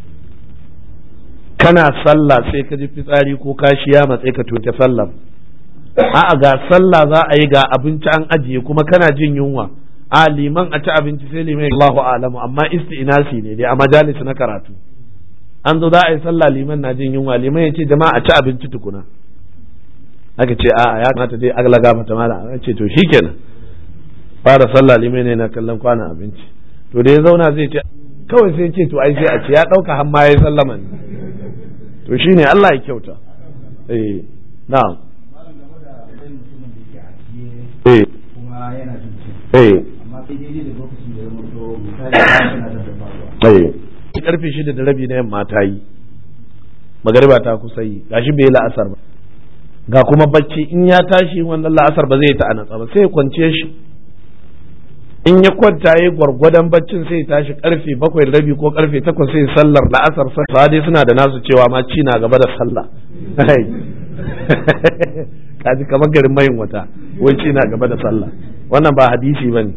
kana sallah sai ka ji fitsari ko kashi ya matse ka tuke sallar a'a ga sallah za a yi ga abinci an ajiye kuma kana jin yunwa a liman a ci abinci sai liman Allahu a'lamu amma isti'nasi ne dai a majalis na karatu an zo za a yi sallah liman na jin yunwa liman ya ce jama'a a ci abinci tukuna aka ce a'a ya kamata dai agla gafa ta mala a ce to shikenan fara sallah liman ne na kallon kwanan abinci to da ya zauna zai ce kawai sai ce to ai sai a ce ya dauka har ma yayi sallama ne to shine Allah ya kyauta eh na'am eh kuma yana jin eh amma sai daidai da lokacin da ya mutu misali yana da faruwa eh karfe shida da rabi na yamma ta yi magariba ta kusa yi gashi bai yi la'asar ba ga kuma bacci in ya tashi wannan la'asar ba zai ta anatsa ba sai ya kwance shi in ya kwanta ya gwargwadon baccin sai ya tashi karfe bakwai da rabi ko karfe takwas sai sallar la'asar sa dai suna da nasu cewa ma ci na gaba da sallah kaji kamar garin mayin wata wai ci na gaba da sallah wannan ba hadisi ba ne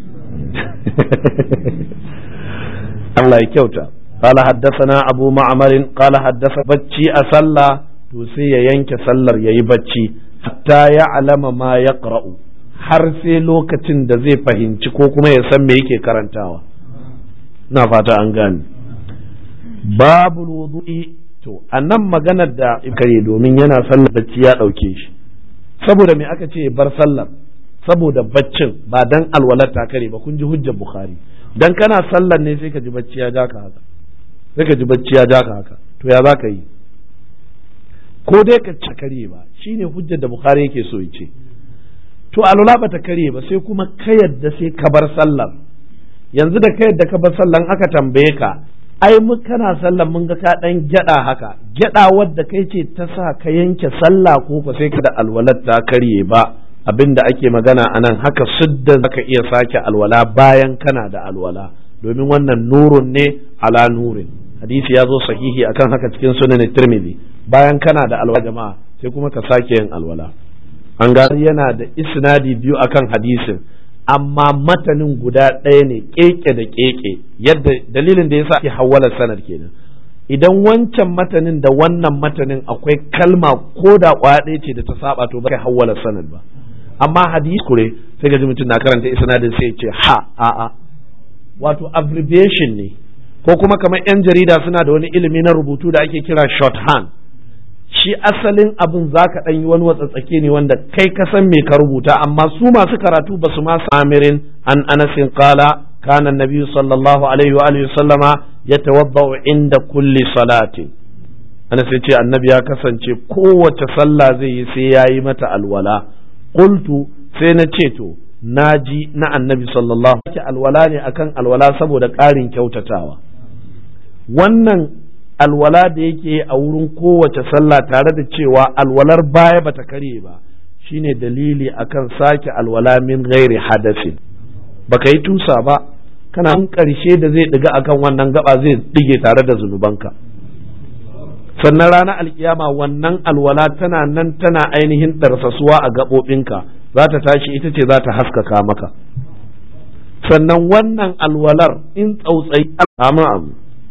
Allah ya kyauta قال حدثنا أبو معمر قال حدث بچي أصلى توسي ينك سلر يي بچي حتى يعلم ما يقرأ har sai lokacin da zai fahimci ko kuma ya san me yake karantawa na fata an gane babu wudu'i to annan maganar da kare domin yana sallar bacci ya ɗauke shi saboda me aka ce bar sallar saboda baccin ba dan alwalar ta kare ba kun ji hujjar bukhari dan kana sallar ne sai ka ji bacci ya ja ka haka sai ka ji bacci ya ja ka haka to ya za ka yi ko dai ka ci kare ba shine hujjar da bukhari yake so ya ce to alwala ba ta kare ba sai kuma ka yadda sai ka bar sallar yanzu da ka yadda ka bar sallar aka tambaye ka ai mu kana sallar mun ga ka dan gyada haka gyada wadda kai ce ta sa ka yanke sallah ko ko sai ka da alwalar ta karye ba abinda ake magana anan haka suddan zaka iya sake alwala bayan kana da alwala domin wannan nurun ne ala nurin hadisi ya zo sahihi akan haka cikin sunan tirmidhi bayan kana da alwala jama'a sai kuma ka sake yin alwala an ga yana da isnadi biyu akan hadisin amma matanin guda ɗaya ne keke da keke yadda dalilin da yasa ake hawala sanad kenan idan wancan matanin da wannan matanin akwai kalma ko da kwaya ɗaya ce da ta saba to ba kai hawala sanad ba amma hadisi kure sai ga mutum na karanta isnadin sai ce ha a a wato abbreviation ne ko kuma kamar yan jarida suna da wani ilimi na rubutu da ake kira shorthand shi asalin abin za ka ɗan yi wani watsatsake ne wanda kai ka san me ka rubuta amma su masu karatu ba su ma amirin an anasin kala kana nabi sallallahu alaihi wa alihi sallama ya tawaddau inda kulli salatin anas ya ce annabi ya kasance kowace sallah zai yi sai ya yi mata alwala qultu sai na ce to na ji na annabi sallallahu alaihi alwala ne akan alwala saboda ƙarin kyautatawa wannan alwala da yake a wurin kowace sallah tare da cewa alwalar baya bata karye ba shine dalili akan sake alwala min ghairi hadasin baka yi tusa ba kana karshe da zai diga akan wannan gaba zai dige tare da zunubanka sannan ranar alkiyama wannan alwala tana nan tana ainihin ɗarsasuwa a gaɓoɓinka za ta tashi ita ce za ta haskaka maka sannan wannan alwalar in tsautsayi amma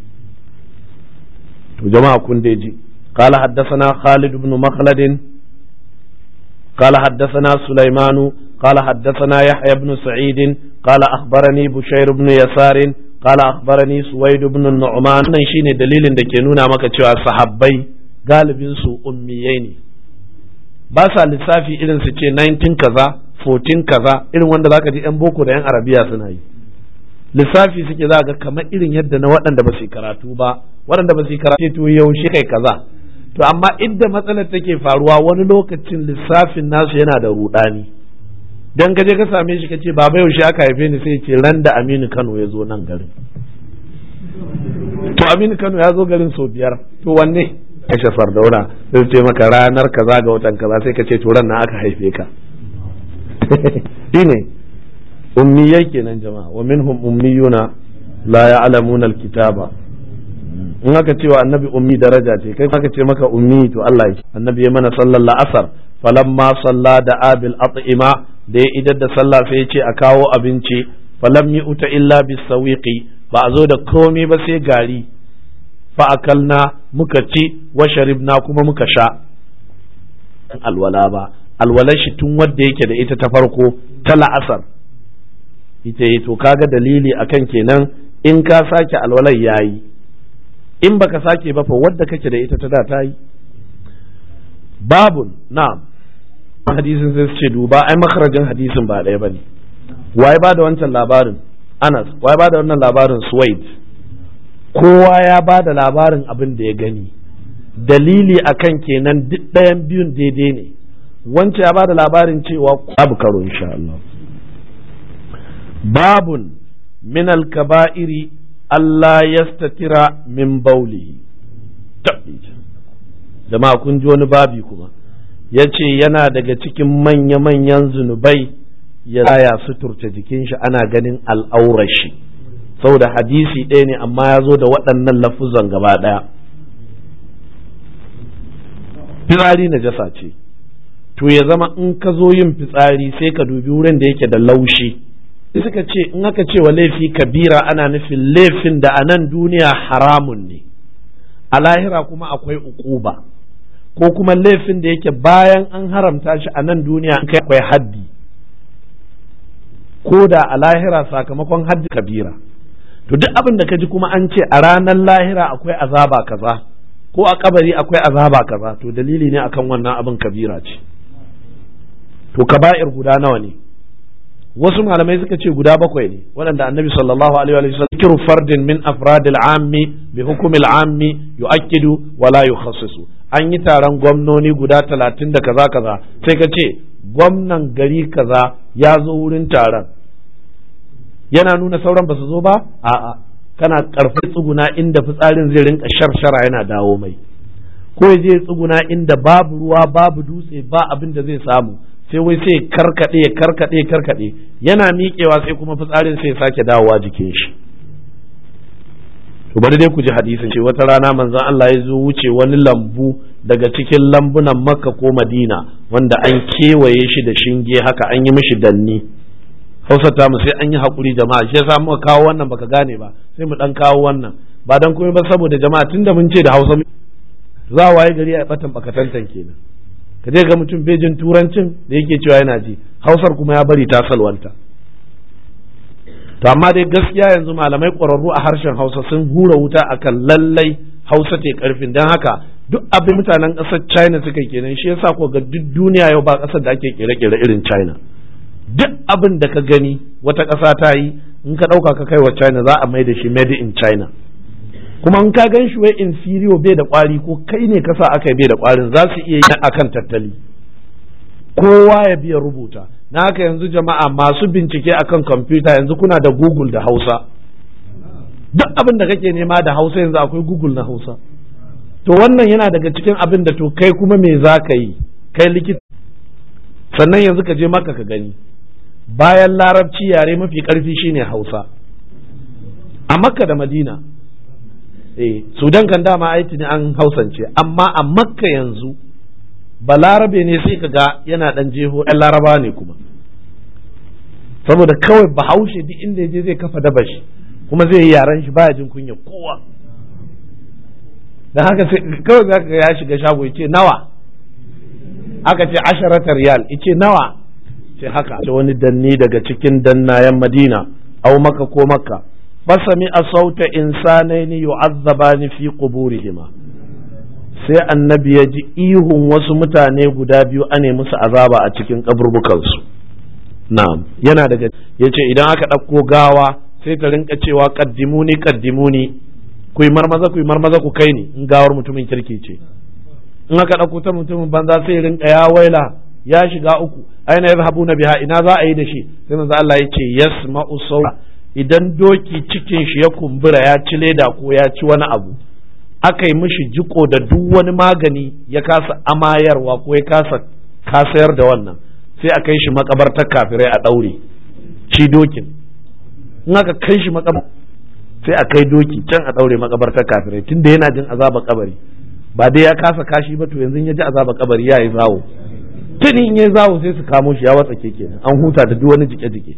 to jama'a kun dai ji قال حدثنا خالد بن مخلد قال حدثنا سليمان قال حدثنا يحيى بن سعيد قال أخبرني بشير بن يسار قال أخبرني سويد بن النعمان nan shine dalilin da ke nuna maka cewa sahabbai galibin su ummiyai ne ba sa lissafi irin su ce 19 kaza 14 kaza irin wanda zaka ji yan boko da yan arabiya suna yi lissafi suke za ga kamar irin yadda na waɗanda ba su karatu ba waɗanda ba su karatu to yaushe kai kaza to amma idda matsalar take faruwa wani lokacin lissafin nasu yana da rudani dan ka je ka same shi kace baba yaushe aka haife ni sai ce ran da Aminu Kano ya zo nan garin to Aminu Kano ya zo garin sau biyar to wanne kashe sardauna sai ce maka ranar kaza ga watan kaza sai ka ce to ran na aka haife ka shine ummiyai kenan jama'a wa minhum ummiyuna la ya'lamuna alkitaba in aka cewa annabi ummi daraja ce kai aka ce maka ummi to Allah ya annabi ya mana sallar la'asar falamma salla da abil at'ima da ya idar da sallah sai ya ce a kawo abinci falam yi uta illa bisawiqi ba a zo da komai ba sai gari fa akalna muka ci wa sharibna kuma muka sha alwala ba alwalar shi tun wadda yake da ita ta farko ta la'asar ita yi to kaga dalili akan kenan in ka sake alwalar yayi in baka sake ba fa wadda kake da ita ta da ta yi babun na'am hadisin sai su ce duba ai makarajin hadisin ba ɗaya bane waye ba da wancan labarin Anas waye ba da wannan labarin Suwaid kowa ya ba da labarin abin da ya gani dalili akan kenan duk ɗayan biyun daidai ne wancan ya ba da labarin cewa babu karo insha Allah babun min al-kaba'iri Allah yastatira min baulihi jama'a kun ji wani babi kuma ya ce yana daga cikin manya-manyan zunubai ya ya suturta jikin shi ana ganin al'aurar shi saboda hadisi ɗaya ne amma ya zo da waɗannan lafuzan gaba ɗaya fitsari na jasa ce to ya zama in ka zo yin fitsari sai ka dubi wurin da yake da laushi suka ce in aka ce wa laifi kabira ana nufin laifin da a nan duniya haramun ne a lahira kuma akwai ukuba ko kuma laifin da yake bayan an haramta shi a nan duniya an kai akwai haddi ko da a lahira sakamakon haddi kabira to duk abin da ka ji kuma an ce a ranar lahira akwai azaba kaza ko a kabari akwai azaba kaza to dalili ne akan wannan abin kabira ce to kaba'ir guda nawa ne wasu malamai suka ce guda bakwai ne waɗanda annabi sallallahu alaihi wa sallam kiru fardin min afradil ammi bi hukumil ammi yu'akkidu wa la yukhassisu an yi taron gwamnoni guda talatin da kaza kaza sai ka ce gwamnan gari kaza ya zo wurin taron yana nuna sauran ba su zo ba a'a kana karfi tsuguna inda fitsarin zai rinka sharshara yana dawo mai ko ya je tsuguna inda babu ruwa babu dutse ba abin da zai samu sai wai sai karkade karkade karkade yana miƙewa sai kuma fitsarin sai sake dawowa jikin shi to bari dai ku ji hadisin ce wata rana manzon Allah ya zo wuce wani lambu daga cikin lambunan Makka ko Madina wanda an kewaye shi da shinge haka an yi mishi danni Hausa ta mu sai an yi hakuri jama'a shi yasa muka kawo wannan baka gane ba sai mu dan kawo wannan ba dan komai ba saboda jama'a tunda mun ce da Hausa za a waye gari a batan bakatantan kenan ka je ga mutum bejin turancin da yake cewa yana ji hausar kuma ya bari ta salwanta to amma dai gaskiya yanzu malamai ƙwararru a harshen hausa sun hura wuta akan lallai hausa ce karfin don haka duk abin mutanen ƙasar china suka kenan shi yasa ko ga duk duniya yau ba ƙasar da ake kere-kere irin china duk abin da ka gani wata ƙasa ta yi in ka ɗauka ka kai wa china za a mai da shi made in china kuma in ka gan shi wai inferior bai da kwari ko kai ne kasa aka bai da kwarin za su iya yi akan tattali kowa ya biya rubuta na haka yanzu jama'a masu bincike akan kwamfuta yanzu kuna da google da hausa duk abin da kake nema da hausa yanzu akwai google na hausa to wannan yana daga cikin abin da to kai kuma me za ka yi kai likita sannan yanzu ka je maka ka gani bayan larabci yare mafi karfi shine hausa a makka da madina eh sudan kan dama aiti ne an hausance amma a makka yanzu balarabe ne sai ka ga yana dan jeho ɗan laraba ne kuma saboda kawai bahaushe duk inda je zai kafa daba shi kuma zai yi yaren shi baya jin kunya kowa dan haka sai kawai zaka ga ya shiga shago yace nawa aka ce asharatar riyal yace nawa ce haka ce wani danni daga cikin dannayen madina au maka ko makka fasami a sauta insanaini yu'azzabani fi quburihima sai annabi ya ji ihun wasu mutane guda biyu ane musu azaba a cikin kaburbukansu na'am yana daga yace idan aka ɗauko gawa sai ta rinka cewa kaddimuni kaddimuni ku yi marmaza ku yi marmaza ku kai ni in gawar mutumin kirki ce in aka ɗauko ta mutumin banza sai rinka ya waila ya shiga uku aina yazhabuna biha ina za a yi da shi sai manzo Allah ya ce yasma'u sauta idan doki cikin shi ya kumbura ya ci leda ko ya ci wani abu aka yi mishi jiko da duk wani magani ya kasa amayarwa ko ya kasa kasayar da wannan sai a kai shi makabartar kafirai a ɗaure shi dokin in aka kai shi makabar sai a kai doki can a ɗaure makabartar kafirai tunda yana jin azaba kabari ba dai ya kasa kashi ba to yanzu ya ji azaba kabari ya yi zawo tuni in ya zawo sai su kamo shi ya watsa keke an huta da duk wani jike-jike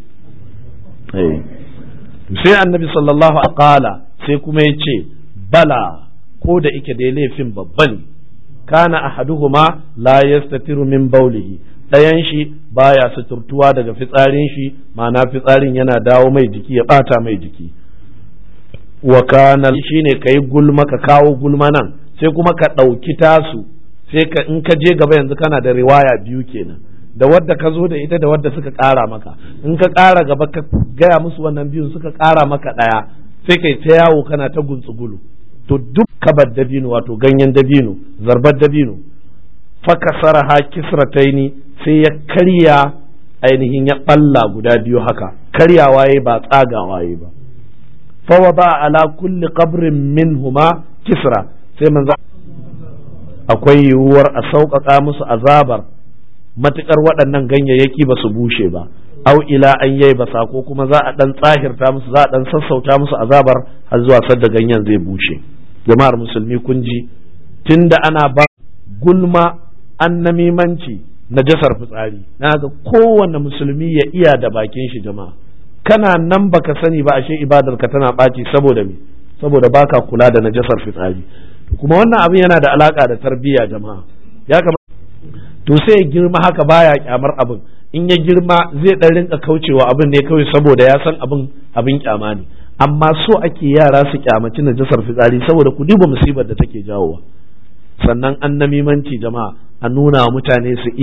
sai annabi sallallahu alaihi qala sai kuma ya ce bala ko da ike dai laifin babba ne kana ahaduhuma la yastatiru min baulihi ɗayan shi baya suturtuwa daga fitsarin shi ma'ana fitsarin yana dawo mai jiki ya bata mai jiki wa kana shine kai gulma ka kawo gulma nan sai kuma ka ɗauki tasu sai ka in ka je gaba yanzu kana da riwaya biyu kenan da wadda ka zo da ita da wadda suka ƙara maka in ka ƙara gaba ka gaya musu wannan biyun suka ƙara maka ɗaya sai kai ta yawo kana ta guntsugulu to duk kabar dabino wato ganyen dabino zarbar dabino fakasara ha kisrataini sai ya karya ainihin ya ɓalla guda biyu haka karyawa ya ba tsagawa ya ba fawa ba ala kulli qabrin minhuma kisra sai manzo akwai yiwuwar a sauƙaƙa musu azabar matuƙar waɗannan ganyayyaki ba su bushe ba au ila an yai basa ko kuma za a ɗan tsahirta musu za a ɗan sassauta musu azabar har zuwa sadda ganyen zai bushe jama'ar musulmi kun ji tunda ana ba gulma annamimanci najasar fitsari na ga kowanne musulmi ya iya da bakin shi jama'a kana nan baka sani ba ashe ibadar ka tana ɓaci saboda me saboda baka kula da najasar fitsari kuma wannan abin yana da alaka da tarbiyya jama'a ya kamata to sai ya girma haka baya kyamar abin in ya girma zai dan rinka kaucewa abin ne kawai saboda ya san abin abin kyama ne amma so ake yara su kyamaci najasar fitsari saboda ku duba musibar da take jawowa sannan an namimanci jama'a a nuna wa mutane su